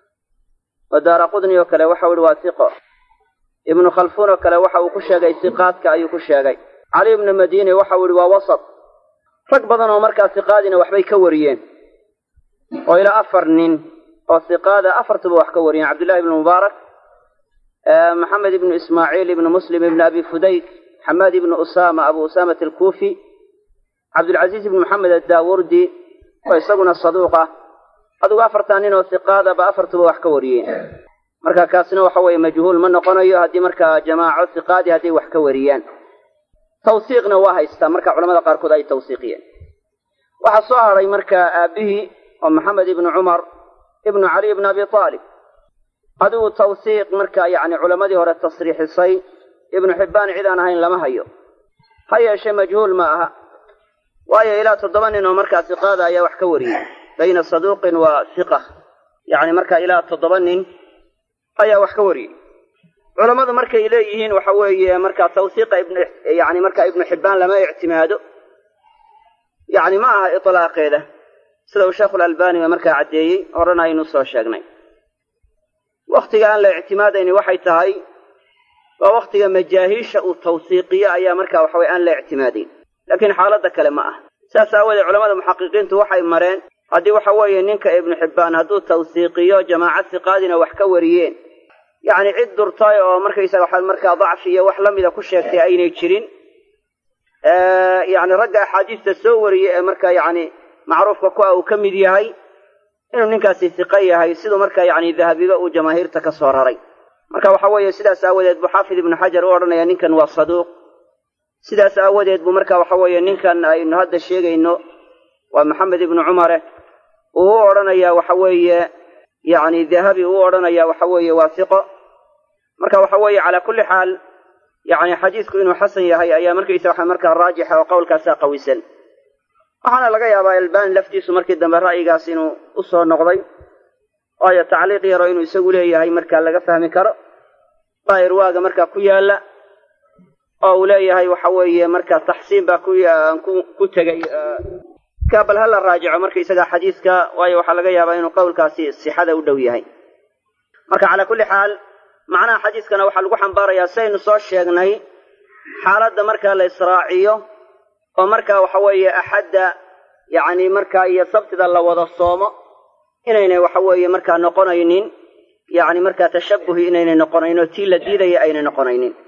oo daara qudni oo kale waxau ihi waa siqo ibnu khalfuun oo kale waxa uu ku sheegay siqaadka ayuu ku sheegay cali ibnu madiine waxau ihi waa wasat rag badan oo markaa siqaadina waxbay ka wariyeen oo ilaa afar nin oo siqaada afartuba wax ka wariyeen cabdullahi ibnu mubaarak maxamed ibnu ismaaciil ibnu muslim ibnu abi fudayk xamaad ibnu usama abu usamat alkuufi cabdulcaziiz ibnu maxamed addaawurdi oo isaguna saduuq ah adigu afartan nin oo siqaadaba afartuba wax ka wariyeen marka kaasina waxa weeye majhuul ma noqonayo haddii markaa jamaaco siqaadi hadday wax ka wariyaan tawsiiqna waa haystaa marka culamada qaarkood ay tawsiiqiyeen waxaa soo hadhay markaa aabbihii oo maxamed ibnu cumar ibnu cali ibnu abi aalib adigu tawsiiq marka yacni culammadii hore tasriixisay ibnu xibbaan cid aan ahayn lama hayo ha yeeshee majhuul ma aha waayo ilaa toddoba nin oo markaa siqaada ayaa wax ka wariyey bayna saduuqin wa siqa yacni marka ilaa toddoba nin ayaa wax ka wariyey culammadu markay leeyihiin waxa weeye markaa tawsiiqa ibn yani markaa ibnu xibbaan lama ictimaado yacni ma aha itlaaqeeda sida uu sheekhulalbaniba markaa caddeeyey horena aynu soo sheegnay wakhtiga aan la ictimaadayni waxay tahay waa wakhtiga majaahiisha uu tawsiiqiyo ayaa markaa waxaweye aan la ictimaadayn laakiin xaaladda kale ma ah saas aawoodee culamada muxaqiqiintu waxay mareen haddii waxa weeye ninka ibnu xibbaan hadduu tawsiiqiyo jamaaca siqaadina wax ka wariyeen yacni cid durtay oo markaysaga waxa markaa dacfi iyo wax lamida ku sheegtay aynay jirin yacni ragga axaadiista soo wariyey ee markaa yacni macruufka ku ah uu ka mid yahay inuu ninkaasi siqo yahay siduu markaa yacni dahabiba uu jamaahiirta ka soo raray marka waxa weeye sidaas aawadeed buu xaafid ibnu xajar u odhanaya ninkan waa saduuq sidaas aawadeed buu marka waxa weeye ninkan aynu hadda sheegayno waa maxamed ibnu cumare uu u odhanayaa waxa weeye yacni dahabi uu odhanayaa waxa weeye waa siqo marka waxa weeye calaa kulli xaal yacni xadiisku inuu xasan yahay ayaa markaysa waxa markaa raajixa oo qowlkaasaa qawisan waxaana laga yaabaa albani laftiisu markii dambe ra'yigaas inuu u soo noqday waayo tacliiq yaro inuu isagu leeyahay markaa laga fahmi karo daahir waaga markaa ku yaalla oo uu leeyahay waxa weeye markaa taxsiin baa ku ku tegay ka bal ha la raajico markaysaga xadiiska waayo waxaa laga yaabaa inuu qowlkaasi sixada u dhow yahay marka calaa kulli xaal macnaha xadiiskana waxaa lagu xambaarayaa sidaynu soo sheegnay xaaladda markaa la israaciyo oo markaa waxa weeye axadda yacni markaa iyo sabtida la wada soomo inaynay waxa weeye markaa noqonaynin yacni markaa tashabbuhi inaynay noqonaynin oo tii la diidaya aynay noqonaynin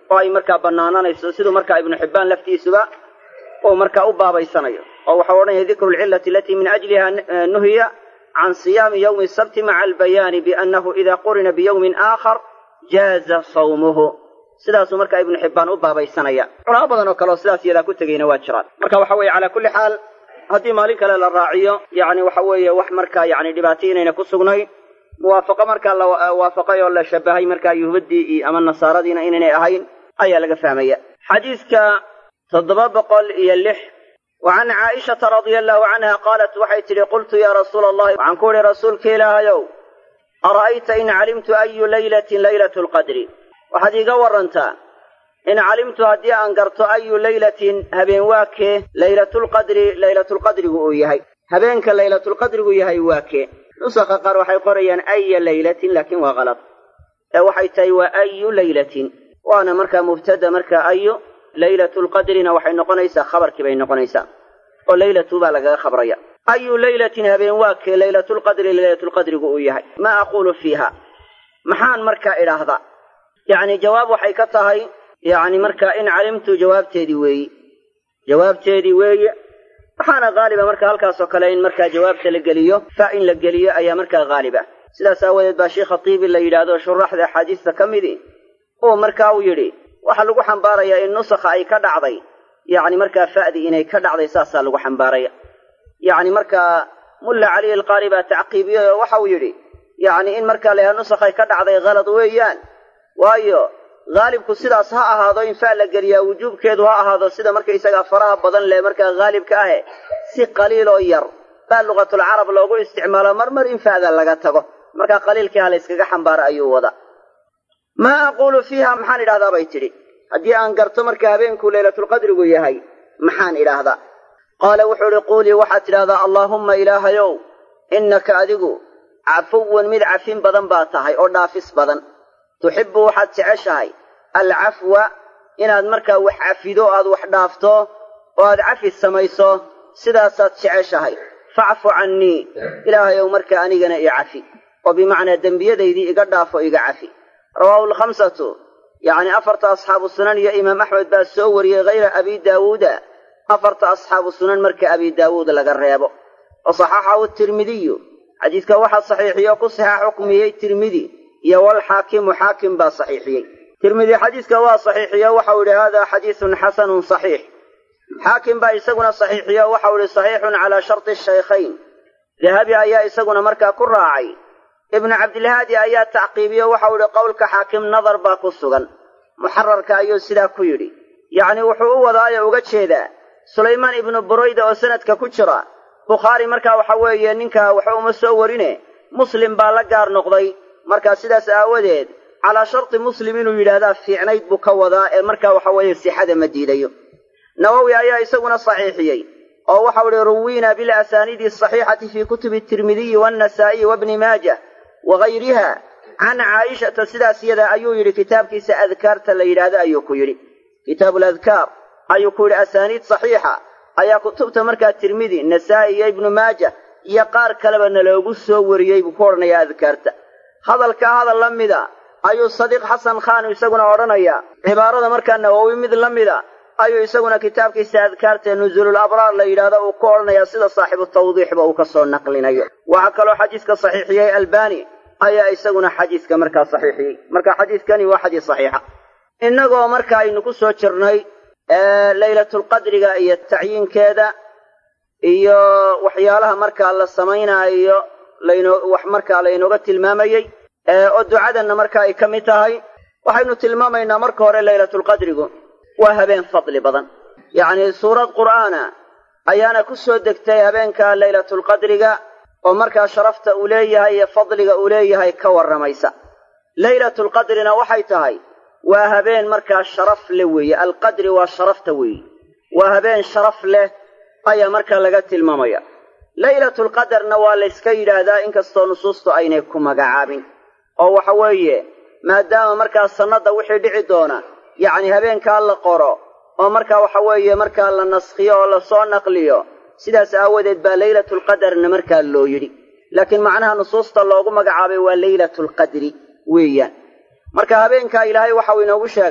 oo ay markaa bannaananayso siduu markaa ibnu xibbaan laftiisuba uu markaa u baabaysanayo oo waxau odhanaya dikru lcillati alatii min ajliha nuhiya can siyaami yowmi sabti maca albayaani biannahu ida qurina biyowmin aakhar jaaza sawmuhu sidaasuu markaa ibnu xibbaan u baabaysanaya culamo badan oo kale oo sidaas iyadaa ku tegeyna waa jiraan marka waxa weeye calaa kulli xaal haddii maalin kale la raaciyo yacni waxa weeye wax markaa yacni dhibaato inayna ku sugnayn muwaafaqo markaa la waafaqay oo la shabahay markaa yuhuuddii iyo ama nasaaradiina inaynay ahayn ayaa laga fahmaya xadiidka toddoba boqol iyo lix wa can caa'ishata radia allahu canha qaalat waxay tidhi qultu yaa rasuula allahi waxaan ku idhi rasuulka ilaahayow ara'ayta in calimtu ayu laylatin laylatu lqadri waxaad iiga warantaa in calimtu haddii aan garto ayu laylatin habeen waa kee laylatulqadri laylatulqadrigu uu yahay habeenka laylatulqadrigu yahay waa kee nusakha qaar waxay qorayaan aya laylatin laakiin waa kalad ee waxay tahay waa ayu laylatin waana markaa mubtada markaa ayu laylatulqadrina waxay noqonaysaa khabarkii bay noqonaysaa oo laylatu baa lagaga khabraya ayu laylatin habeen waa kee laylatulqadri laylatulqadrigu uu yahay maa aquulu fiiha maxaan markaa idhaahdaa yacni jawaab waxay ka tahay yacni markaa in calimtu jawaabteedii weeyi jawaabteedii weeye waxaana haaliba marka halkaasoo kale in markaa jawaabta la geliyo fa in la geliyo ayaa markaa haalib ah sidaas aawadeed baa sheikha tiibi la yidhaahdo shuraxda axaadiista ka midi uu markaa uu yidhi waxaa lagu xambaarayaa in nusakha ay ka dhacday yacni markaa fa'di inay ka dhacday saasaa lagu xambaaraya yacni markaa mulla cali alqaari baa tacqiibiyey oo waxa uu yidhi yacni in markaa la yaha nusakhay ka dhacday halad weeyaan waayo haalibku sidaas ha ahaado in fa la geliyaa wujuubkeedu ha ahaado sida markaysagaa faraha badan leh markaa haalibka ahe si qaliiloo yar baa luqatulcarab loogu isticmaalo marmar in fa'da laga tago markaa qaliilkii ha la yskaga xambaaro ayuu wada maa aquulu fiiha maxaan idhahdaa bay tidhi haddii aan garto marka habeenku laylatulqadrigu yahay maxaan idhaahdaa qaala wuxuu idhi quulii waxaad tidhahdaa allaahumma ilaahayow innaka adigu cafuwan mid cafin badan baa tahay oo dhaafis badan tuxibbu waxaad jeceshahay alcafwa inaad markaa wax cafido o aad wax dhaafto oo aad cafis samayso sidaasaad jeceshahay facfu cannii ilaahayow markaa anigana ii cafi oo bimacnaa dembiyadaydii iga dhaafo iga cafi rawaahu lkhamsatu yacni afarta asxaabu sunan iyo imaam axmed baa soo wariyey hayra abi daawuuda afarta asxaabu sunan marka abi daawuud laga reebo wa saxaxahu tirmidiyu xadiidka waxaa saxiixiyo ku saxaax xukmiyey tirmidi iyo walxaakimu xaakim baa saxiixiyey tirmidi xadiidka waa saxiixiyo waxau idhi hada xadiidun xasanun saxiix xaakim baa isaguna saxiixiyo waxau idhi saxiixun calaa sharti shaykhayn dahabi ayaa isaguna markaa ku raacay ibnu cabdilhaadi ayaa tacqiibiyo waxau idhi qowlka xaakim nadar baa ku sugan muxararka ayuu sidaa ku yidhi yacni wuxuu u wadaayo uga jeedaa sulaymaan ibnu burayda oo sanadka ku jira bukhaari markaa waxa weeye ninkaa waxa uma soo warine muslim baa la gaar noqday markaa sidaas aawadeed calaa sharti muslim inuu yidhaahdaa fiicnayd buu ka wadaa ee markaa waxa weeye sixada ma diidayo nawowi ayaa isaguna saxiixiyey oo waxau idhi ruwiina bilasaaniidi asaxiixati fii kutubi tirmidiyi waannasaa'iyi wabni maajah wagayriha can caa'ishata sidaas yada ayuu yidhi kitaabkiisa adkaarta la yidhaahdo ayuu ku yidhi kitaabu ladkaar ayuu ku yidhi asaaniid saxiixa ayaa kutubta markaa tirmidi nasaa'i iyo ibnu maajah iyo qaar kaleba naloogu soo wariyey buu ku odhanayaa adkaarta hadalkaa hadal la mida ayuu sadiiq xasan khan isaguna odhanayaa cibaarada markaa nawowi mid la mida ayuu isaguna kitaabkiisa adkaarta nuzuulul abraar la yidhaahdo uu ku odhanayaa sida saaxibu tawdiixba uu ka soo naqlinayo waxaa kaloo xadiiska saxiixiyey albani ayaa isaguna xadiiska markaa saxiixiyey marka xadiiskani waa xadiis saxiixa innagoo marka aynu ku soo jirnay laylatulqadriga iyo tacyiinkeeda iyo waxyaalaha markaa la samaynaayo layno wax markaa laynooga tilmaamayey oo ducadanna marka ay ka mid tahay waxaynu tilmaamaynaa marka hore laylatulqadrigu waa habeen fadli badan yacni suurad qur'aana ayaana ku soo degtay habeenka laylatulqadriga oo markaa sharafta uu leeyahay iyo fadliga uu leeyahay ka warramaysa laylatulqadrina waxay tahay waa habeen markaa sharaf leh weeye alqadri waa sharafta weeye waa habeen sharaf leh ayaa markaa laga tilmaamaya laylatulqadarna waa layska yidhaahdaa inkastoo nusuustu aynay ku magacaabin oo waxa weeye maadaama markaa sannadda wixii dhici doona yacni habeenkaa la qoro oo markaa waxa weeye markaa la naskhiyo oo lasoo naqliyo sidaas aawadeed baa laylatulqadarna markaa loo yidhi laakiin macnaha nusuusta loogu magacaabay waa laylatulqadri weeyaan marka habeenkaa ilaahay waxau inoogu sheegay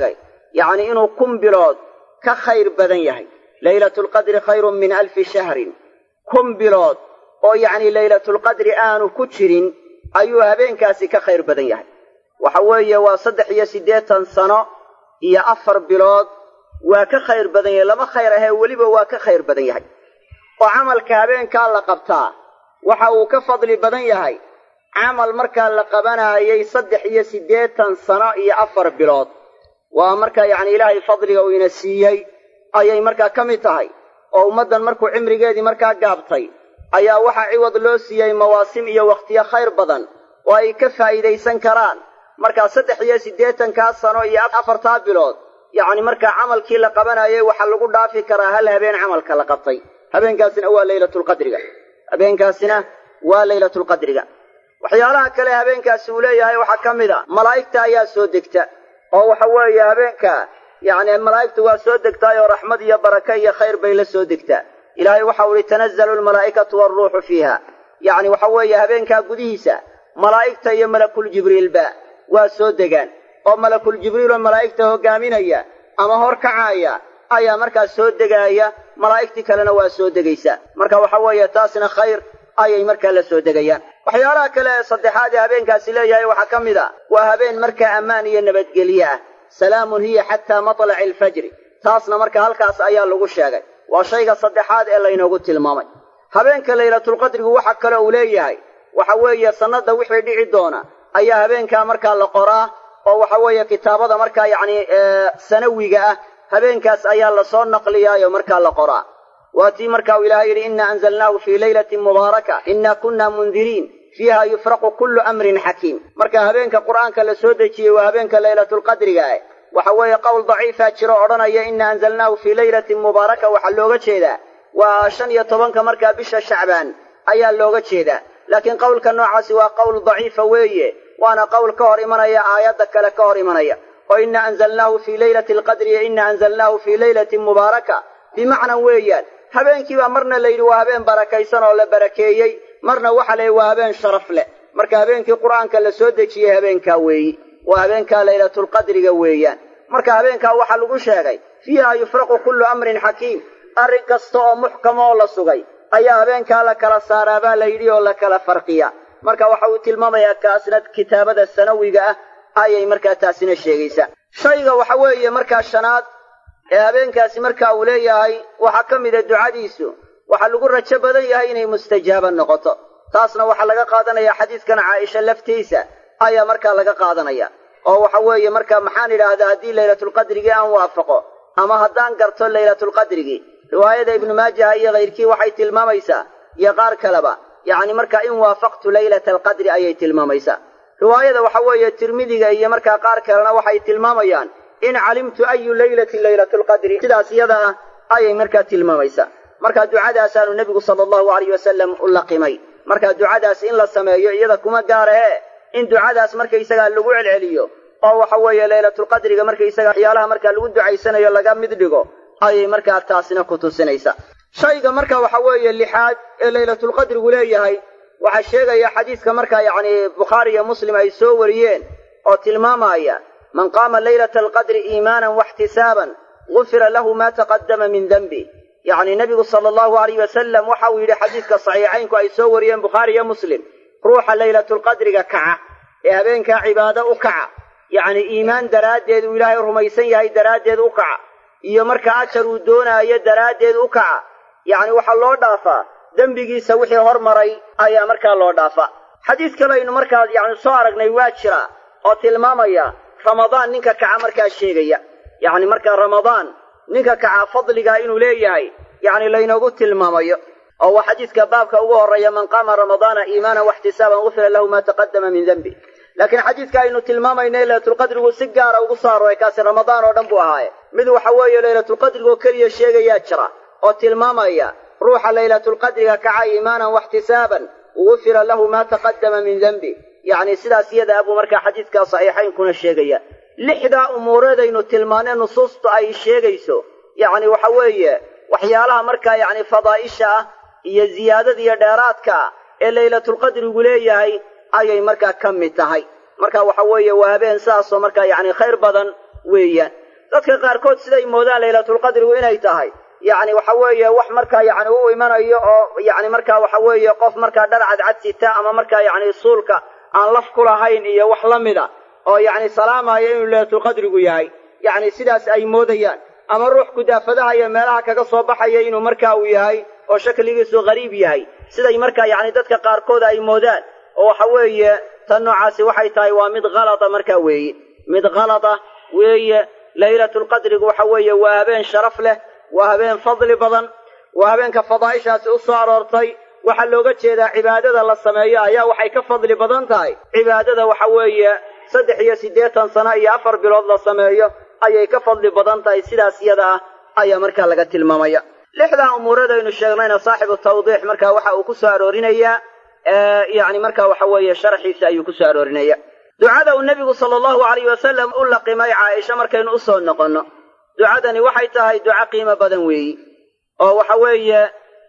yacni inuu kun bilood ka khayr badan yahay laylatulqadri khayrun min alfi shahrin kun bilood oo yacni laylatulqadri aanu ku jirin ayuu habeenkaasi ka khayr badan yahay waxa weeye waa saddex iyo siddeetan sano iyo afar bilood waa ka khayr badan yahay lama khayr ahee weliba waa ka khayr badan yahay oo camalka habeenkaa la qabtaa waxa uu ka fadli badan yahay camal markaa la qabanaayay saddex iyo siddeetan sano iyo afar bilood waa markaa yacni ilaahay fadliga uu ina siiyey ayay markaa ka mid tahay oo ummaddan markuu cimrigeedii markaa gaabtay ayaa waxaa ciwad loo siiyey mawaasim iyo wakhtiyo khayr badan oo ay ka faa'iidaysan karaan markaa saddex iyo siddeetankaa sano iyo afartaa bilood yacni markaa camalkii la qabanayay waxaa lagu dhaafi karaa hal habeen camalka la qabtay habeenkaasina waa laylatulqadriga habeenkaasina waa laylatulqadriga waxyaalaha kale habeenkaasi uu leeyahay waxaa ka mid a malaa'igta ayaa soo degta oo waxa weeye habeenka yacni malaa'igtu waa soo degtaayoo raxmad iyo baraka iyo khayr bay la soo degtaa ilaahay waxau ihi tanazzalu almalaa'ikatu waaruuxu fiiha yacni waxa weeye habeenkaa gudihiisa malaa'igta iyo malakul jibriilba waa soo degaan oo malakul jibriiloo malaa'igta hoggaaminaya ama hor kacaaya ayaa markaas soo degaaya malaa'igtii kalena waa soo degaysa marka waxa weeye taasna khayr ayay markaa la soo degayaan waxyaalaha kale ee saddexaad ee habeenkaasi leeyahay waxaa ka mid a waa habeen markaa ammaan iyo nabadgelye ah salaamun hiya xataa matlaci alfajri taasna marka halkaas ayaa lagu sheegay waa shayga saddexaad ee laynoogu tilmaamay habeenka laylatulqadrigu waxa kale uu leeyahay waxa weeye sannada wixii dhici doona ayaa habeenkaa markaa la qoraa oo waxa weeye kitaabada markaa yacni sanawiga ah habeenkaas ayaa lasoo naqliyaayo markaa la qoraa waa tii marka uu ilaahay yidhi inna anzalnaahu fii laylatin mubaaraka inna kunna mundiriin fiiha yufraqu kullu amrin xakiim marka habeenka qur'aanka la soo dejiyey waa habeenka laylatulqadriga ah waxa weeye qowl daciifaa jiro odhanaya inna anzalnaahu fii laylatin mubaaraka waxaa looga jeedaa waa shan iyo tobanka markaa bisha shacbaan ayaa looga jeedaa laakiin qowlka noocaasi waa qowl daciifa weeye waana qowl ka hor imanaya aayadda kale ka hor imanaya oo inna anzalnaahu fii laylati alqadri iyo inna anzalnaahu fii laylatin mubaaraka bimacnan weeyaan habeenkiibaa marna la yidhi waa habeen barakaysan oo la barakeeyey marna waxa la yidhi waa habeen sharaf leh marka habeenkii qur'aanka la soo dejiyey habeenkaa weeyi waa habeenkaa laylatulqadriga weeyaan marka habeenkaa waxaa lagu sheegay fiiha yufraqu kullu amrin xakiim arrin kasta oo muxkama oo la sugay ayaa habeenkaa la kala saaraa baa la yidhi oo la kala farqiya marka waxa uu tilmaamayaa kaasna kitaabada sanawiga ah ayay markaa taasina sheegaysaa shayga waxa weeye markaa shanaad ee habeenkaasi marka uu leeyahay waxaa ka mida ducadiisu waxaa lagu rajo badan yahay inay mustajaaba noqoto taasna waxaa laga qaadanaya xadiiskan caaisha laftiisa ayaa markaa laga qaadanaya oo waxa weeye marka maxaan idhaahdaa haddii laylatulqadrigii aan waafaqo ama haddaan garto laylatulqadrigii riwaayada ibnu maajaha iyo kayrkii waxay tilmaamaysaa iyo qaar kaleba yacni markaa in waafaqtu laylata alqadri ayay tilmaamaysaa riwaayada waxa weeye tirmidiga iyo markaa qaar kalena waxay tilmaamayaan in calimtu ayu laylatin laylatulqadri sidaas iyada ah ayay markaa tilmaamaysaa marka ducadaasaanu nebigu sala allahu alayh wasalam u laqimay marka ducadaas in la sameeyo iyada kuma gaarahe in ducadaas markaysagaa lagu celceliyo oo waxa weeye laylatulqadriga markaysaga waxyaalaha markaa lagu ducaysanayo laga mid dhigo ayay markaa taasina ku tusinaysaa shayga marka waxa weeye lixaad ee laylatulqadrigu leeyahay waxaa sheegaya xadiiska markaa yacni bukhaari iyo muslim ay soo wariyeen oo tilmaamaya man qaama laylata alqadri iimaanan waxtisaaban gufira lahu ma taqadama min denbi yacni nebigu sala allahu alayh wasalam waxa uu yidhi xadiiska saxiixaynku ay soo wariyeen bukhaari iyo muslim ruuxa laylatulqadriga kaca ee habeenkaa cibaado u kaca yacni iimaan daraaddeed uu ilaahay rumaysan yahay daraaddeed u kaca iyo marka ajar uu doonaayo daraaddeed u kaca yacni waxaa loo dhaafaa dembigiisa wixii hormaray ayaa markaa loo dhaafaa xadiis kalaynu markaa yacni soo aragnay waa jira oo tilmaamaya ramadaan ninka kaca markaa sheegaya yacni markaa ramadaan ninka kaca fadligaa inuu leeyahay yacni laynoogu tilmaamayo oo waa xadiiska baabka ugu horreeya man qaama ramadaana iimaanan waxtisaaban gufira lahu ma taqadama min denbi laakiin xadiiska aynu tilmaamayna laylatulqadrigu si gaara ugu soo arooray kaasi ramadaan oo dhan buu ahaaye mid waxa weeye laylatulqadrigu keliya sheegayaa jira oo tilmaamaya ruuxa laylatulqadriga kaca iimaanan waxtisaaban gufira lahu ma taqadama min denbi yacni sidaas iyada abuu markaa xadiidkaa saxiixaynkuna sheegaya lixdaa umuureedaynu tilmaanay nusuustu ay sheegayso yacni waxa weeye waxyaalaha markaa yacni fadaa'isha ah iyo ziyaadada iyo dheeraadka ah ee laylatulqadrigu leeyahay ayay markaa ka mid tahay marka waxa weeye waa habeen saasoo markaa yacni khayr badan weeyaan dadka qaarkood siday moodaan laylatulqadrigu inay tahay yacni waxa weeye wax markaa yacni u imanayo oo yacni markaa waxa weeye qof markaa dhar cadcad sita ama markaa yacni suulka aan laf ku lahayn iyo wax la mida oo yacni salaamaya inuu laylatulqadrigu yahay yacni sidaas ay moodayaan ama ruux kudaafadaha iyo meelaha kaga soo baxaya inuu markaa uu yahay oo shakligiisu qariib yahay siday markaa yacni dadka qaarkood ay moodaan oo waxa weeye tan noocaasi waxay tahay waa mid kalada markaa weeye mid kalada weeye laylatulqadrigu waxa weeye waa habeen sharaf leh waa habeen fadli badan waa habeenka fadaa'ishaasi u soo aroortay waxaa looga jeedaa cibaadada la sameeyo ayaa waxay ka fadli badan tahay cibaadada waxa weeye saddex iyo siddeetan sano iyo afar bilood la sameeyo ayay ka fadli badan tahay sidaas iyada ah ayaa markaa laga tilmaamaya lixdaa umuuradaynu sheegnayna saaxibu tawdiix marka waxa uu ku soo aroorinayaa yacni marka waxa weeye sharaxiisa ayuu ku soo aroorinaya ducada uu nebigu sala allahu alayh wasalam u laqimay caaisha markaynu u soo noqonno ducadani waxay tahay duco qiimo badan weeyi oo waxa weeye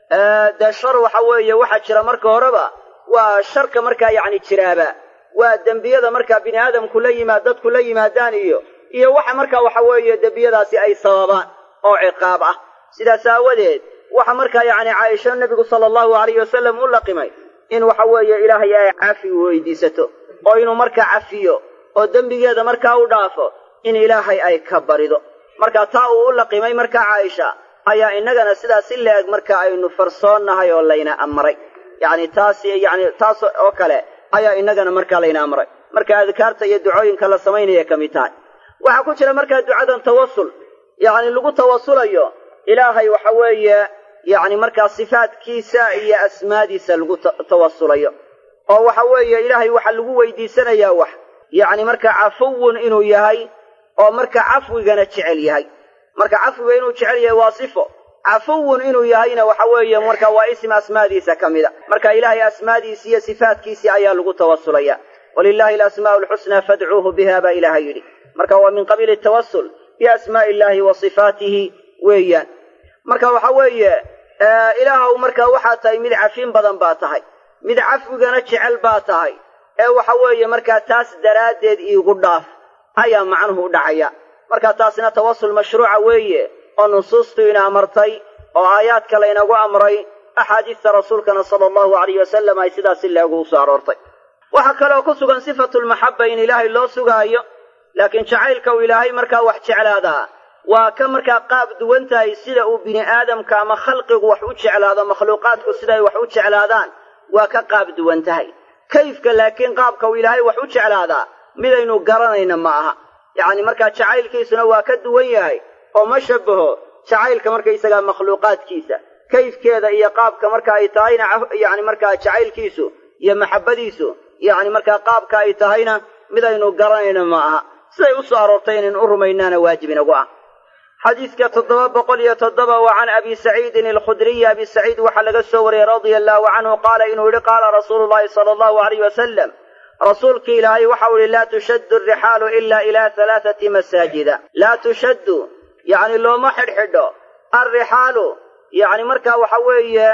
dee shar waxa weeye waxaa jira marka horeba waa sharka markaa yacni jiraaba waa dembiyada markaa bini aadamku la yimaad dadku la yimaadaan iyo iyo waxa markaa waxa weeye dembiyadaasi ay sababaan oo ciqaab ah sidaas aawadeed waxa markaa yacni caaisho nebigu sala allahu alayh wasalam u laqimay in waxa weeye ilaahay ay cafi weydiisato oo inuu markaa cafiyo oo dembigeeda markaa u dhaafo in ilaahay ay ka barido marka taa uu u laqimay markaa caaisha ayaa innagana sidaas si la-eg marka aynu farsoonnahay oo layna amray yacni taas yacni taas oo kale ayaa innagana markaa layna amray marka adkaarta iyo ducooyinka la samaynaya ka mid tahay waxaa ku jira markaa ducadan tawasul yacni lagu tawasulayo ilaahay waxa weeye yacni markaa sifaadkiisa iyo asmaadiisa lagu tawasulayo oo waxa weeye ilaahay waxaa lagu weydiisanayaa wax yacni marka cafuwun inuu yahay oo marka cafwigana jecel yahay marka cafwiga inuu jecel yahay waa sifo cafuwun inuu yahayna waxa weeye marka waa ism asmaadiisa ka mida marka ilaahay asmaadiisi iyo sifaadkiisii ayaa lagu tawasulaya walilahi alasmaa'u alxusnaa fadcuuhu biha baa ilaahay yidhi marka waa min qabiili tawasul biasmaa'i illahi wa sifaatihi weeyaan marka waxa weeye ilaahow marka waxaa tahay mid cafin badan baa tahay mid cafwigana jecel baa tahay ee waxa weeye markaa taas daraaddeed iigu dhaaf ayaa macnuhu u dhacaya marka taasina tawasul mashruuca weeye oo nusuustu ina amartay oo aayaadka laynagu amray axaadiista rasuulkana sala allahu alayh wasalam ay sidaas si leegu soo aroortay waxaa kaloo ku sugan sifatulmaxaba in ilaahay loo sugaayo laakiin jacaylka uu ilaahay markaa wax jeclaadaa waa ka markaa qaab duwan tahay sida uu bini aadamka ama khalqigu wax u jeclaado makhluuqaadku siday wax u jeclaadaan waa ka qaab duwan tahay kayfka laakiin qaabka uu ilaahay wax u jeclaadaa midaynu garanayna ma aha yacni markaa jacaylkiisuna waa ka duwan yahay oo ma shabaho jacaylka markaysagaa makhluuqaadkiisa kayfkeeda iyo qaabka marka ay tahayna yacni markaa jacaylkiisu iyo maxabbadiisu yacni markaa qaabka ay tahayna midaynu garanayna ma aha siday u soo aroortay inaynu u rumaynaana waajib inagu ah xadiiska toddoba boqol iyo toddoba wa can abi saciidin alkhudriyi abi saciid waxaa laga soo wariyey radia allahu canhu qaala inuu yidhi qaala rasuulu llahi sala allahu alayh wasalam rasuulki ilaahay waxau ihi laa tushaddu arixaalu ila ila halaathati masaajida laa tushaddu yacni looma xidhxidho alrixaalu yacni markaa waxa weeye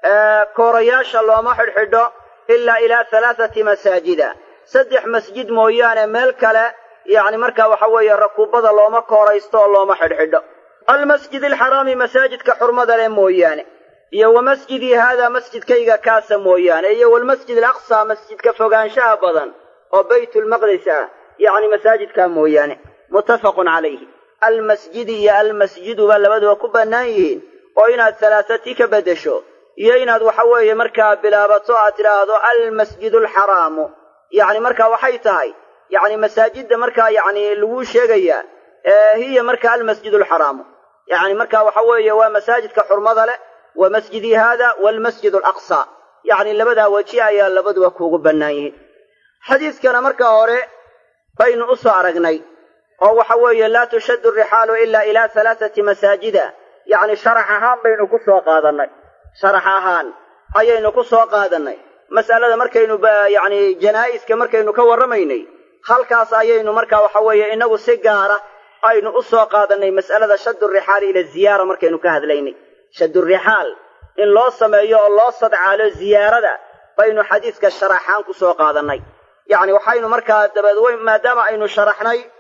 koorayaasha looma xidhxidho ilaa ilaa halaathati masaajida saddex masjid mooyaane meel kale yacni markaa waxa weeye rakuubada looma kooraysto oo looma xidhxidho almasjid alxaraami masaajidka xurmada leh mooyaane iyo wa masjidii haadaa masjidkayga kaasa mooyaane iyo walmasjid alaqsaa masjidka fogaanshaha badan oo baytulmaqdis ah yacni masaajidkaa mooyaane muttafaqun calayhi almasjidi iyo almasjiduba labaduba ku bannaan yihiin oo inaad halaasatii ka beddesho iyo inaad waxa weeye markaa bilaabato aad tidhaahdo almasjidu alxaraamu yacni markaa waxay tahay yacni masaajidda markaa yacni laguu sheegayaa hiya marka almasjid alxaraamu yacni marka waxa weeye waa masaajidka xurmada leh wa masjidii haada waalmasjid alaqsa yacni labadaa weji ayaa labaduba kuugu bannaan yihiin xadiiskana markaa hore baynu u soo aragnay oo waxa weeye laa tushaddu arixaalu ilaa ilaa halaathati masaajida yacni sharax ahaan baynu ku soo qaadannay sharax ahaan ayaynu ku soo qaadannay mas'alada markaynu yacni janaa'iska markaynu ka warramaynay halkaas ayaynu markaa waxa weeye inagu si gaara aynu u soo qaadannay mas'alada shaddu rixaal ila ziyaara markaynu ka hadlaynay shaddu rixaal in loo sameeyo oo loo sadcaalo ziyaarada baynu xadiiska sharaxaan ku soo qaadannay yacni waxaynu markaa dabeed maadaama aynu sharaxnay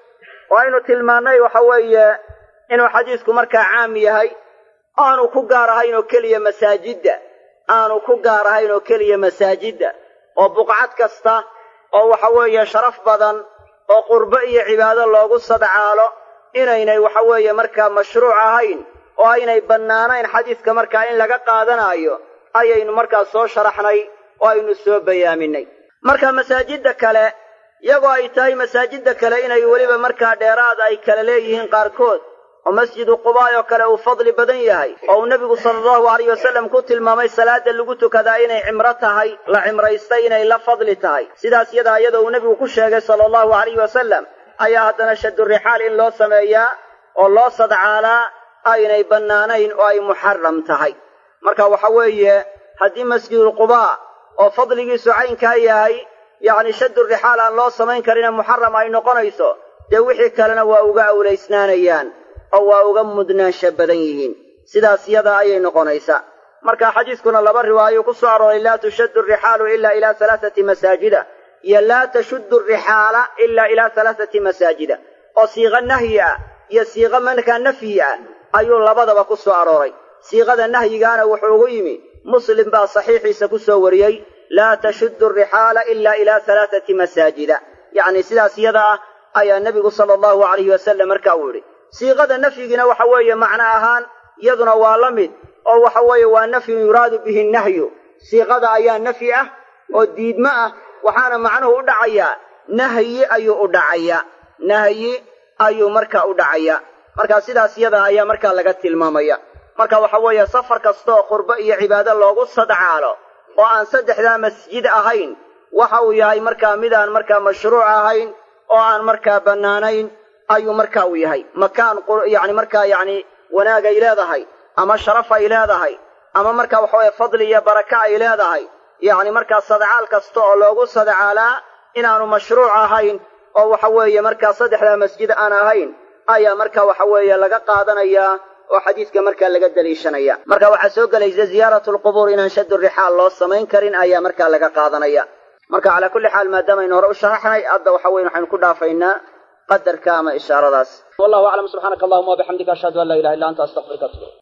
aynu tilmaannay waxa weeye inuu xadiisku markaa caam yahay aanu ku gaar ahayn oo keliya masaajidda aanu ku gaar ahayn oo keliya masaajidda oo buqcad kasta oo waxa weeye sharaf badan oo qurbo iyo cibaado loogu sadcaalo inaynay waxa weeye markaa mashruuc ahayn oo aynay bannaanayn xadiiska markaa in laga qaadanaayo ayaynu markaa soo sharaxnay oo aynu soo bayaaminay marka masaajidda kale iyagoo ay tahay masaajidda kale inay weliba markaa dheeraad ay kala leeyihiin qaarkood oo masjidu qubaay oo kale uu fadli badan yahay oo uu nebigu sala allahu alayh wasallam ku tilmaamay salaada lagu tukadaa inay cimro tahay la cimraystay inay la fadli tahay sidaas yadaa iyadoo uu nebigu ku sheegay sala allahu alayh wasalam ayaa haddana shadurixaal in loo sameeyaa oo loo sadcaalaa aynay bannaanayn oo ay muxaram tahay marka waxa weeye haddii masjidulqubaa oo fadligiisu caynkaa yahay yacni shadurixaal aan loo samayn karina muxaram ay noqonayso dee wixii kalena waa uga awlaysnaanayaan oo waa uga mudnaansha badan yihiin sidaas yadaa ayay noqonaysaa marka xadiiskuna laba riwaayo ku soo arooray laa tushaddu rixaalu ila ilaa halaathati masaajida iyo laa tashuddu rixaala ila ilaa halaathati masaajida oo siiqo nahyi ah iyo siiqo markaa nafyi ah ayuu labadaba ku soo arooray siiqada nahyigaana wuxuu ugu yimi muslim baa saxiixiisa ku soo wariyey laa tashuddu rixaala ila ilaa halaathati masaajida yacni sidaas yada ah ayaa nebigu sala allahu alayhi wasallam marka uu yidhi siiqada nafyigina waxa weeye macno ahaan iyaduna waa la mid oo waxa weeye waa nafyun yuraadu bihi nahyu siiqada ayaa nafyi ah oo diidmo ah waxaana macnuhu u dhacayaa nahyi ayuu u dhacayaa nahyi ayuu marka u dhacayaa marka sidaas yada ayaa markaa laga tilmaamaya marka waxa weeye safar kasta oo qurbo iyo cibaado loogu sadcaalo oo aan saddexdaa masjid ahayn waxa uu yahay markaa midaan markaa mashruuc ahayn oo aan markaa bannaanayn ayuu marka uu yahay makaan yani markaa yani wanaag ay leedahay ama sharaf ay leedahay ama marka waxa weye fadli iyo baraka ay leedahay yacni markaa sadcaal kasta oo loogu sadcaalaa inaanu mashruuc ahayn oo waxa weeye markaa saddexdaa masjid aan ahayn ayaa marka waxa weeye laga qaadanayaa oo xadiiska markaa laga daliishanaya marka waxaa soo gelaysa ziyaaratu lqubuur inaan shaddu rixaal loo samayn karin ayaa markaa laga qaadanaya marka calaa kulli xaal maadaamaaynu hore u sharaxnay hadda waxa weye waxaynu ku dhaafaynaa qadarka ama ishaaradaas wallahu aclam subxaanaka allahuma wabixamdika ashhadu an laa ilaha illa anta astaqfiruka atub